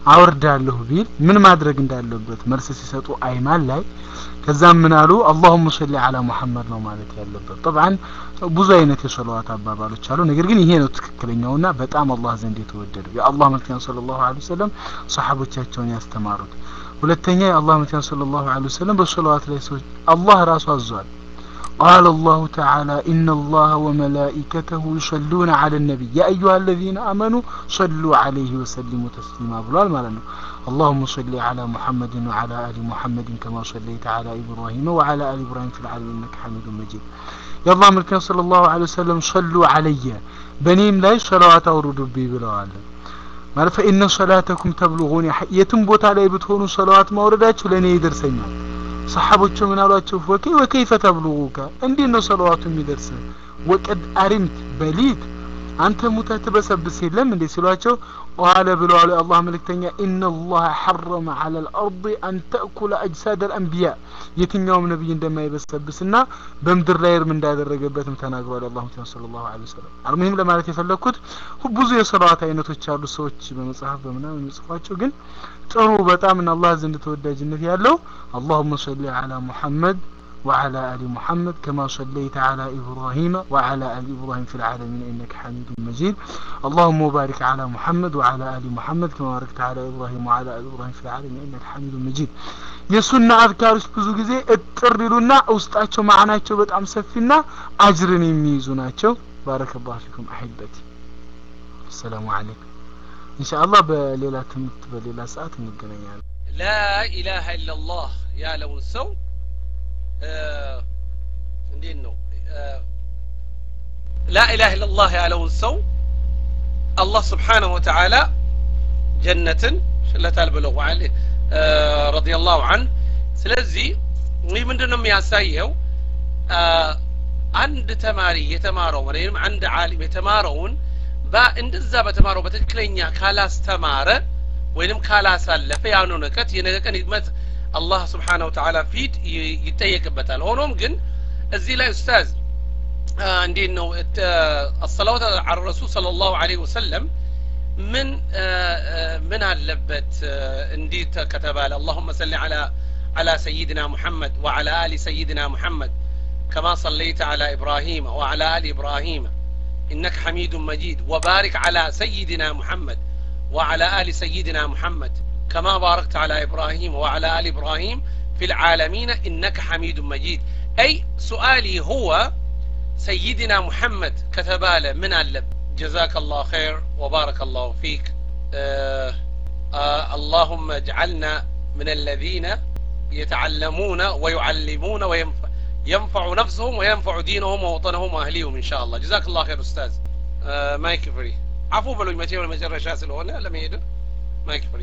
አወርዳለሁ ቢል ምን ማድረግ እንዳለበት መልስ ሲሰጡ አይማን ላይ ከዛም ምን አሉ አላሁመ ሰሊ አላ ሙሐመድ ነው ማለት ያለበት ጠብዓን ብዙ አይነት የሰለዋት አባባሎች አሉ ነገር ግን ይሄ ነው ትክክለኛውና በጣም አላህ ዘንድ የተወደደው የአላህ መልክተኛ ሰለላሁ ዐለይሂ ወሰለም ሰሓቦቻቸውን ያስተማሩት ሁለተኛ የአላህ መልክተኛ ሰለላሁ ዐለይሂ ወሰለም በሰለዋት ላይ ሰዎች አላህ ራሱ አዟል قال الله تعالى إن الله وملائكته يصلون على النبي يا أيها الذين آمنوا صلوا عليه وسلموا تسليما بلال مالنا اللهم صل على محمد وعلى آل محمد كما صليت على إبراهيم وعلى آل إبراهيم في العالمين إنك حميد مجيد يا الله ملكنا صلى الله عليه وسلم صلوا علي بنيم لا صلوات أورد بي بلال ማለት ፈኢነ ሰላተኩም ተብሉጉን የትም ቦታ ላይ ብትሆኑ ሰለዋት ማውረዳችሁ ለእኔ ይደርሰኛል ሰሓቦቹ ምን አሏቸው ወከ ወከይፈ ተብሉጉከ እንዴት ነው ሰለዋቱ የሚደርስ ወቀድ አሪምት በሊት አንተ ሙተህ ትበሰብስ የለም እንዴ ሲሏቸው ቃለ ብለዋል የአላህ መልእክተኛ ኢነላህ ሐረመ ዐለ ልአርድ አን ተእኩለ አጅሳድ አልአንቢያ የትኛውም ነቢይ እንደማይበሰብስና በምድር ላይ እርም እንዳደረገበትም ተናግሯል አላሁ ተ ስለ ላሁ ለ ወሰለም አልሙሂም ለማለት የፈለግኩት ብዙ የሰለዋት አይነቶች ያሉ ሰዎች በመጽሐፍ በምናምን የሚጽፏቸው ግን ጥሩ በጣም እና አላህ ዘንድ ተወዳጅነት ያለው አላሁመ ሰሊ ዐላ ሙሐመድ وعلى آل محمد كما صليت على إبراهيم وعلى آل إبراهيم في العالمين إنك حميد مجيد اللهم بارك على محمد وعلى آل محمد كما باركت على إبراهيم وعلى آل إبراهيم في العالمين إنك حميد مجيد የሱና አዝካሮች ብዙ ጊዜ እጥር ይሉና ውስጣቸው ማዕናቸው በጣም ሰፊና አጅርን የሚይዙ ናቸው ባረከላሁ ፊኩም አሂበቲ አሰላሙ አለይኩም ኢንሻአላህ በሌላ ትምህርት በሌላ ሰዓት እንገናኛለን ላኢላሃ ኢላላህ ያለውን ሰው እንዴት ነው ላኢላህ ኢላላህ ያለውን ሰው አላህ ስብሓንሁ ወተዓላ ጀነትን ሽለታል ብለዋል ረዲየላሁ አንሁ ስለዚህ ይህ ምንድን ነው የሚያሳየው አንድ ተማሪ የተማረው ወይም አንድ ዓሊም የተማረውን እንደዛ በተማረው በትክክለኛ ካላስተማረ ወይንም ካላሳለፈ ያንን እውቀት የነገ ቀን ይመት አላህ ስብሓነ ወተዓላ ፊት ይጠየቅበታል ሆኖም ግን እዚህ ላይ ኡስታዝ እንዴት ነው አሰላዋት አለ ረሱል ስለ ላሁ ዐለይሂ ወሰለም ምን ምን አለበት እንዲህ ከተባለ አላሁመ ሰሊ ዐላ على سيدنا محمد وعلى آل سيدنا محمد كما صليت على إبراهيم وعلى آل إبراهيم إنك حميد مجيد وبارك على سيدنا محمد وعلى آل سيدنا محمد كما باركت على إبراهيم وعلى آل إبراهيم في العالمين إنك حميد مجيد أي سؤالي هو سيدنا محمد كتبال من اللب جزاك الله خير وبارك الله فيك آه آه اللهم اجعلنا من الذين يتعلمون ويعلمون وينفع ينفع نفسهم وينفع دينهم ووطنهم واهليهم ان شاء الله جزاك الله خير استاذ آه مايك فري عفو بلو متى ولا مجرى شاسل هنا لم يدر مايك فري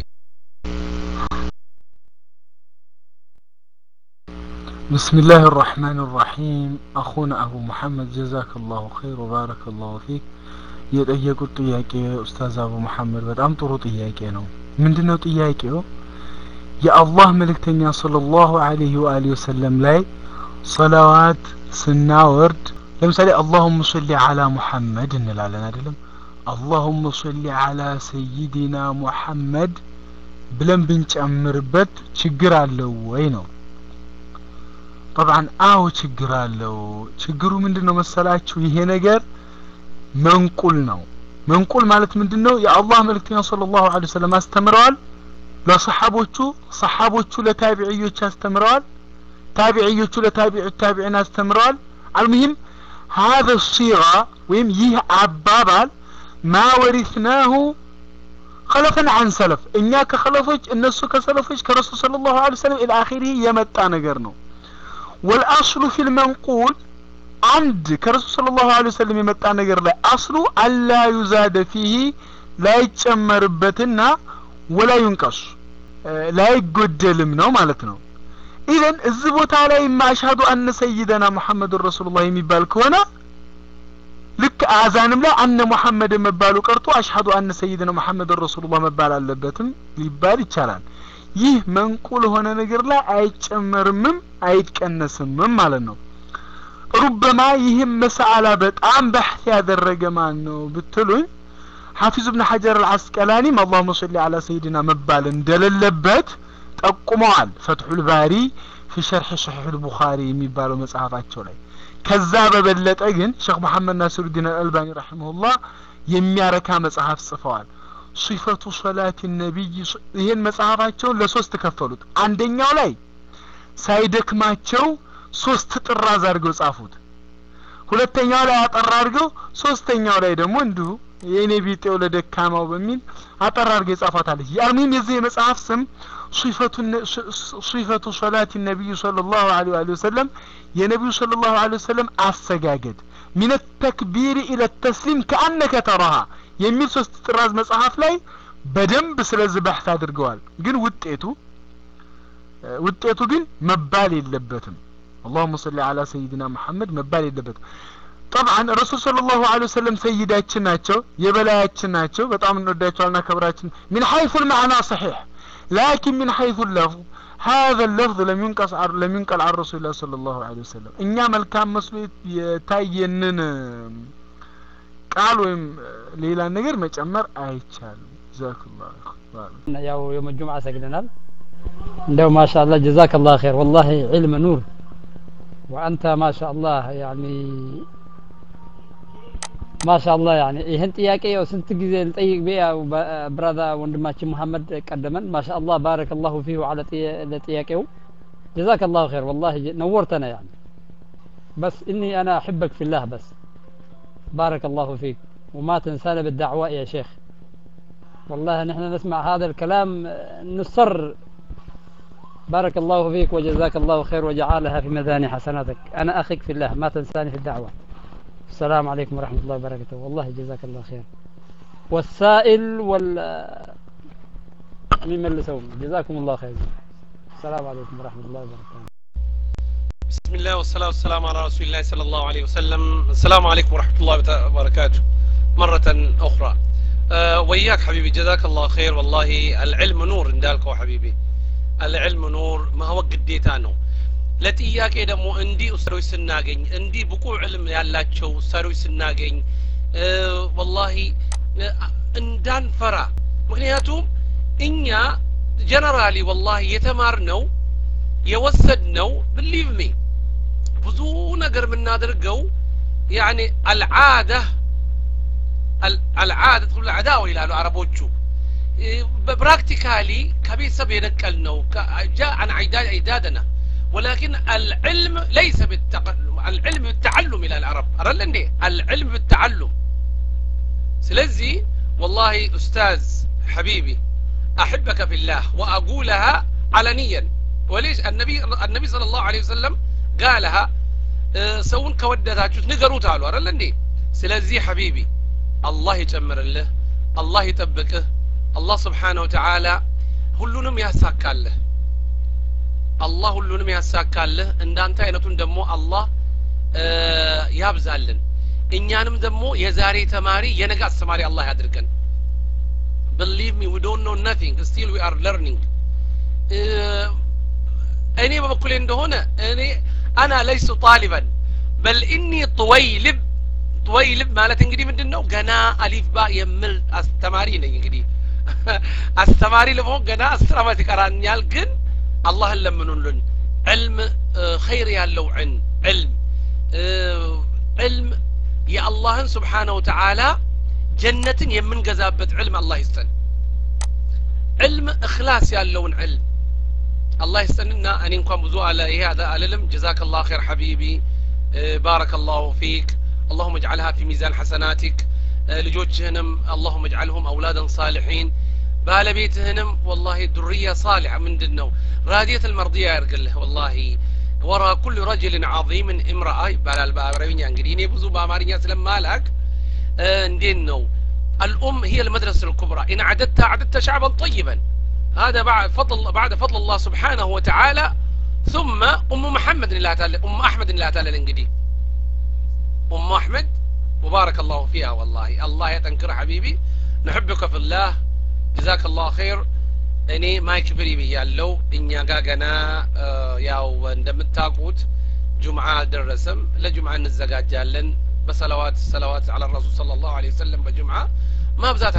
بسم الله الرحمن الرحيم أخونا أبو محمد جزاك الله خير وبارك الله فيك የጠየቁት ጥያቄ ኡስታዝ አቡ መሐመድ በጣም ጥሩ ጥያቄ ነው ምንድነው ጥያቄው የአላህ መልእክተኛ ሰለላሁ ዐለይሂ ወአሊሂ ወሰለም ላይ ሰላዋት ስናወርድ ለምሳሌ አላሁመ ሰሊ ዐላ ሙሐመድ እንላለን አይደለም አላሁመ ሰሊ ዐላ ሰይዲና ሙሐመድ ብለን ብንጨምርበት ችግር አለው ወይ ነው ጠብዓን አዎ ችግር አለው ችግሩ ምንድን ነው መሰላችሁ ይሄ ነገር መንቁል ነው መንቁል ማለት ምንድን ነው የአላህ መልእክተኛ ሰለላሁ ዐለይሂ ወሰለም አስተምረዋል ለሰሓቦቹ ሰሓቦቹ ለታቢዕዮች አስተምረዋል ታቢዕዮቹ ለታቢዕ ታቢዕን አስተምረዋል አልሙሂም هذا الصيغة ወይም ይህ አባባል ማ ወሪስናሁ خلفا عن سلف እኛ ከኸለፎች እነሱ ከሰለፎች ከረሱል ሰለላሁ ዐለይሂ ወሰለም ኢላ አኺሪህ የመጣ ነገር ነው والأصل في المنقول አንድ ከረሱል ሰለላሁ ዐለይሂ ወሰለም የመጣ ነገር ላይ አስሉ አላ ዩዛደ ፊህ ላይጨመርበትና ወላ ዩንቀሱ ላይጎደልም ነው ማለት ነው ኢዘን እዚህ ቦታ ላይ ማሻዱ አነ ሰይደና ሙሐመድ ረሱሉላህ የሚባል ከሆነ ልክ አዛንም ላይ አነ ሙሐመድ መባሉ ቀርቶ አሽሀዱ አነ ሰይድና ሙሐመድ ረሱሉላህ መባል አለበትም ሊባል ይቻላል ይህ መንቁል ሆነ ነገር ላይ አይጨመርምም አይቀነስምም ማለት ነው ሩበማ ይህም መሰአላ በጣም በሕት ያደረገ ማን ነው ብትሉኝ ሐፊዝ ብን ሐጀር አልዓስቀላኒም አላሁመ ሰሊ አላ ሰይድና መባል እንደሌለበት ጠቁመዋል ፈትሑል ባሪ ፊ ሸርሕ ሰሒሕ ልቡኻሪ የሚባለው መጽሐፋቸው ላይ ከዛ በበለጠ ግን ሼክ መሐመድ ናስሩዲን አልአልባኒ ረሒመሁላህ የሚያረካ መጽሐፍ ጽፈዋል ሲፈቱ ሶላት ነቢይ ይህን መጽሐፋቸውን ለሶስት ከፈሉት አንደኛው ላይ ሳይደክማቸው ሶስት ጥራዝ አድርገው ጻፉት ሁለተኛው ላይ አጠር አድርገው ሶስተኛው ላይ ደግሞ እንዲሁ የእኔ ቢጤው ለደካማው በሚል አጠር አድርገው የጻፏታለች ያልሙም የዚህ የመጽሐፍ ስም ሲፈቱ ሶላት ነቢዩ ሰለላሁ ዐለይሂ ወሰለም የነቢዩ ሰለላሁ ዐለይሂ ወሰለም አሰጋገድ ሚን ተክቢር ኢለ ተስሊም ከአነከ ተራሃ የሚል ሶስት ጥራዝ መጽሐፍ ላይ በደንብ ስለዚህ በሕት አድርገዋል ግን ውጤቱ ውጤቱ ግን መባል የለበትም اللهم صل على سيدنا محمد መባል የለበትም طبعا ረሱል ሰለላሁ ዐለይሂ ወሰለም ሰይዳችን ናቸው የበላያችን ናቸው በጣም እንወዳቸዋልና ክብራችን من حيث المعنى صحيح لكن من حيث اللفظ هذا اللفظ لم ينقص لم ينقل عن رسول الله صلى الله عليه وسلم እኛ መልካም መስሎ የታየንን ቃል ወይም ሌላ ነገር መጨመር አይቻልም ጀዛክላሁ ያው የውም ጁምዓ ሰግደናል እንደው ማሻአላህ ጀዛከላህ ኸይር ወላሂ ዒልም ኑር وأنت ما شاء الله يعني ما شاء الله يعني ይህን ጥያቄ ያው ስንት ጊዜ ልጠይቅ ቤ ያው ብራዳ ወንድማችን መሐመድ ቀደመን ما شاء الله بارك الله فيه على ለጥያቄው جزاك الله خير والله نورتنا يعني بس إني أنا أحبك في الله بس بارك الله فيك وما تنسانا بالدعوة يا شيخ والله نحن نسمع هذا الكلام نصر بارك الله فيك وجزاك الله خير وجعلها في ميزان حسناتك أنا أخيك في الله ما تنساني في الدعوة السلام عليكم ورحمة الله وبركاته والله جزاك الله خير والسائل وال مين ملسهم جزاكم الله خير السلام عليكم ورحمة الله وبركاته بسم الله والصلاة والسلام على رسول الله صلى الله عليه وسلم السلام عليكم ورحمة الله وبركاته مرة أخرى أه وياك حبيبي جزاك الله خير والله العلم نور اندالك حبيبي العلم نور ما هو ግዴታ ነው ለጥያቄ ደግሞ እንዲህ ኡስታዞች ስናገኝ እንዲህ ብቁ ዕልም ያላቸው ኡስታዞች ስናገኝ ወላሂ እንዳንፈራ ምክንያቱም እኛ ጀነራሊ ወላሂ የተማርነው የወሰድነው ብሊቭ ሚ ብዙ ነገር የምናደርገው ያኒ አልዓዳ አልዓዳ ትሉ አዳው ይላሉ አረቦቹ براكتيكالي كبيسة بينقل جاء عن عداد عدادنا ولكن العلم ليس بالتقلم العلم بالتعلم إلى العرب أرلني العلم بالتعلم سلزي والله أستاذ حبيبي أحبك في الله وأقولها علنيا وليش النبي النبي صلى الله عليه وسلم قالها سون كودتاችሁ ንገሩት አሉ አይደል እንዴ ስለዚህ ሐቢቢ አላህ ይጨምርልህ አላህ ይጠብቅህ አላህ ስብሓነ ወተዓላ ሁሉንም ያሳካልህ አላህ ሁሉንም ያሳካልህ እንዳንተ አይነቱን ደግሞ አላህ ያብዛልን እኛንም ደግሞ የዛሬ ተማሪ የነገ አስተማሪ አላህ ያድርገን believe me we don't know nothing still we are learning እኔ በበኩሌ እንደሆነ እኔ አና ለይሱ ጣሊበን በል ኢኒ ጥወይልብ ጥወይልብ ማለት እንግዲህ ምንድን ነው ገና አሊፍ ባ የምል አስተማሪ ነኝ እንግዲህ አስተማሪ ለመሆን ገና አስር አመት ይቀራኛል ግን አላህን ለምኑልን ዕልም ኸይር ያለው ዕን ዕልም ዕልም የአላህን ስብሓነ ወተዓላ ጀነትን የምንገዛበት ዕልም አላህ ይስጠን ዕልም እክላስ ያለውን ዕልም አላህ ይስጠንና እኔ እንኳን ብዙ አለ ይሄ አልልም ጀዛክ ላህ ኸይር ሐቢቢ ባረከ ላሁ ፊክ اللهم اجعلها في ميزان حسناتك ልጆችህንም اللهم اجعلهم اولادا صالحين ባለቤትህንም والله ዱርያ صالح ምንድን ነው ራዲየት المرضية ያርግልህ والله ወራ ኩል ረጅልን ዓظምን እምረአ ይባላል በአረብኛ እንግዲህ እኔ ብዙ በአማርኛ ስለማላክ እንዴት ነው الأم هي المدرسة الكبرى إن عددت عددت شعبا طيبا هذا بعد فضل بعد فضل الله سبحانه وتعالى ثم أم محمد لا تعالى أم أحمد لا تعالى الإنجلي أم أحمد وبارك الله فيها والله الله يتنكر حبيبي نحبك في الله جزاك الله خير እኔ ማይክ ፍሪ ብያለው እኛ ጋ ገና ያው እንደምታውቁት ጁምዓ አልደረሰም ለጁምዓ እንዘጋጃለን በሰለዋት ሰለዋት አለ ረሱል صلى الله عليه وسلم በጁምዓ ማብዛት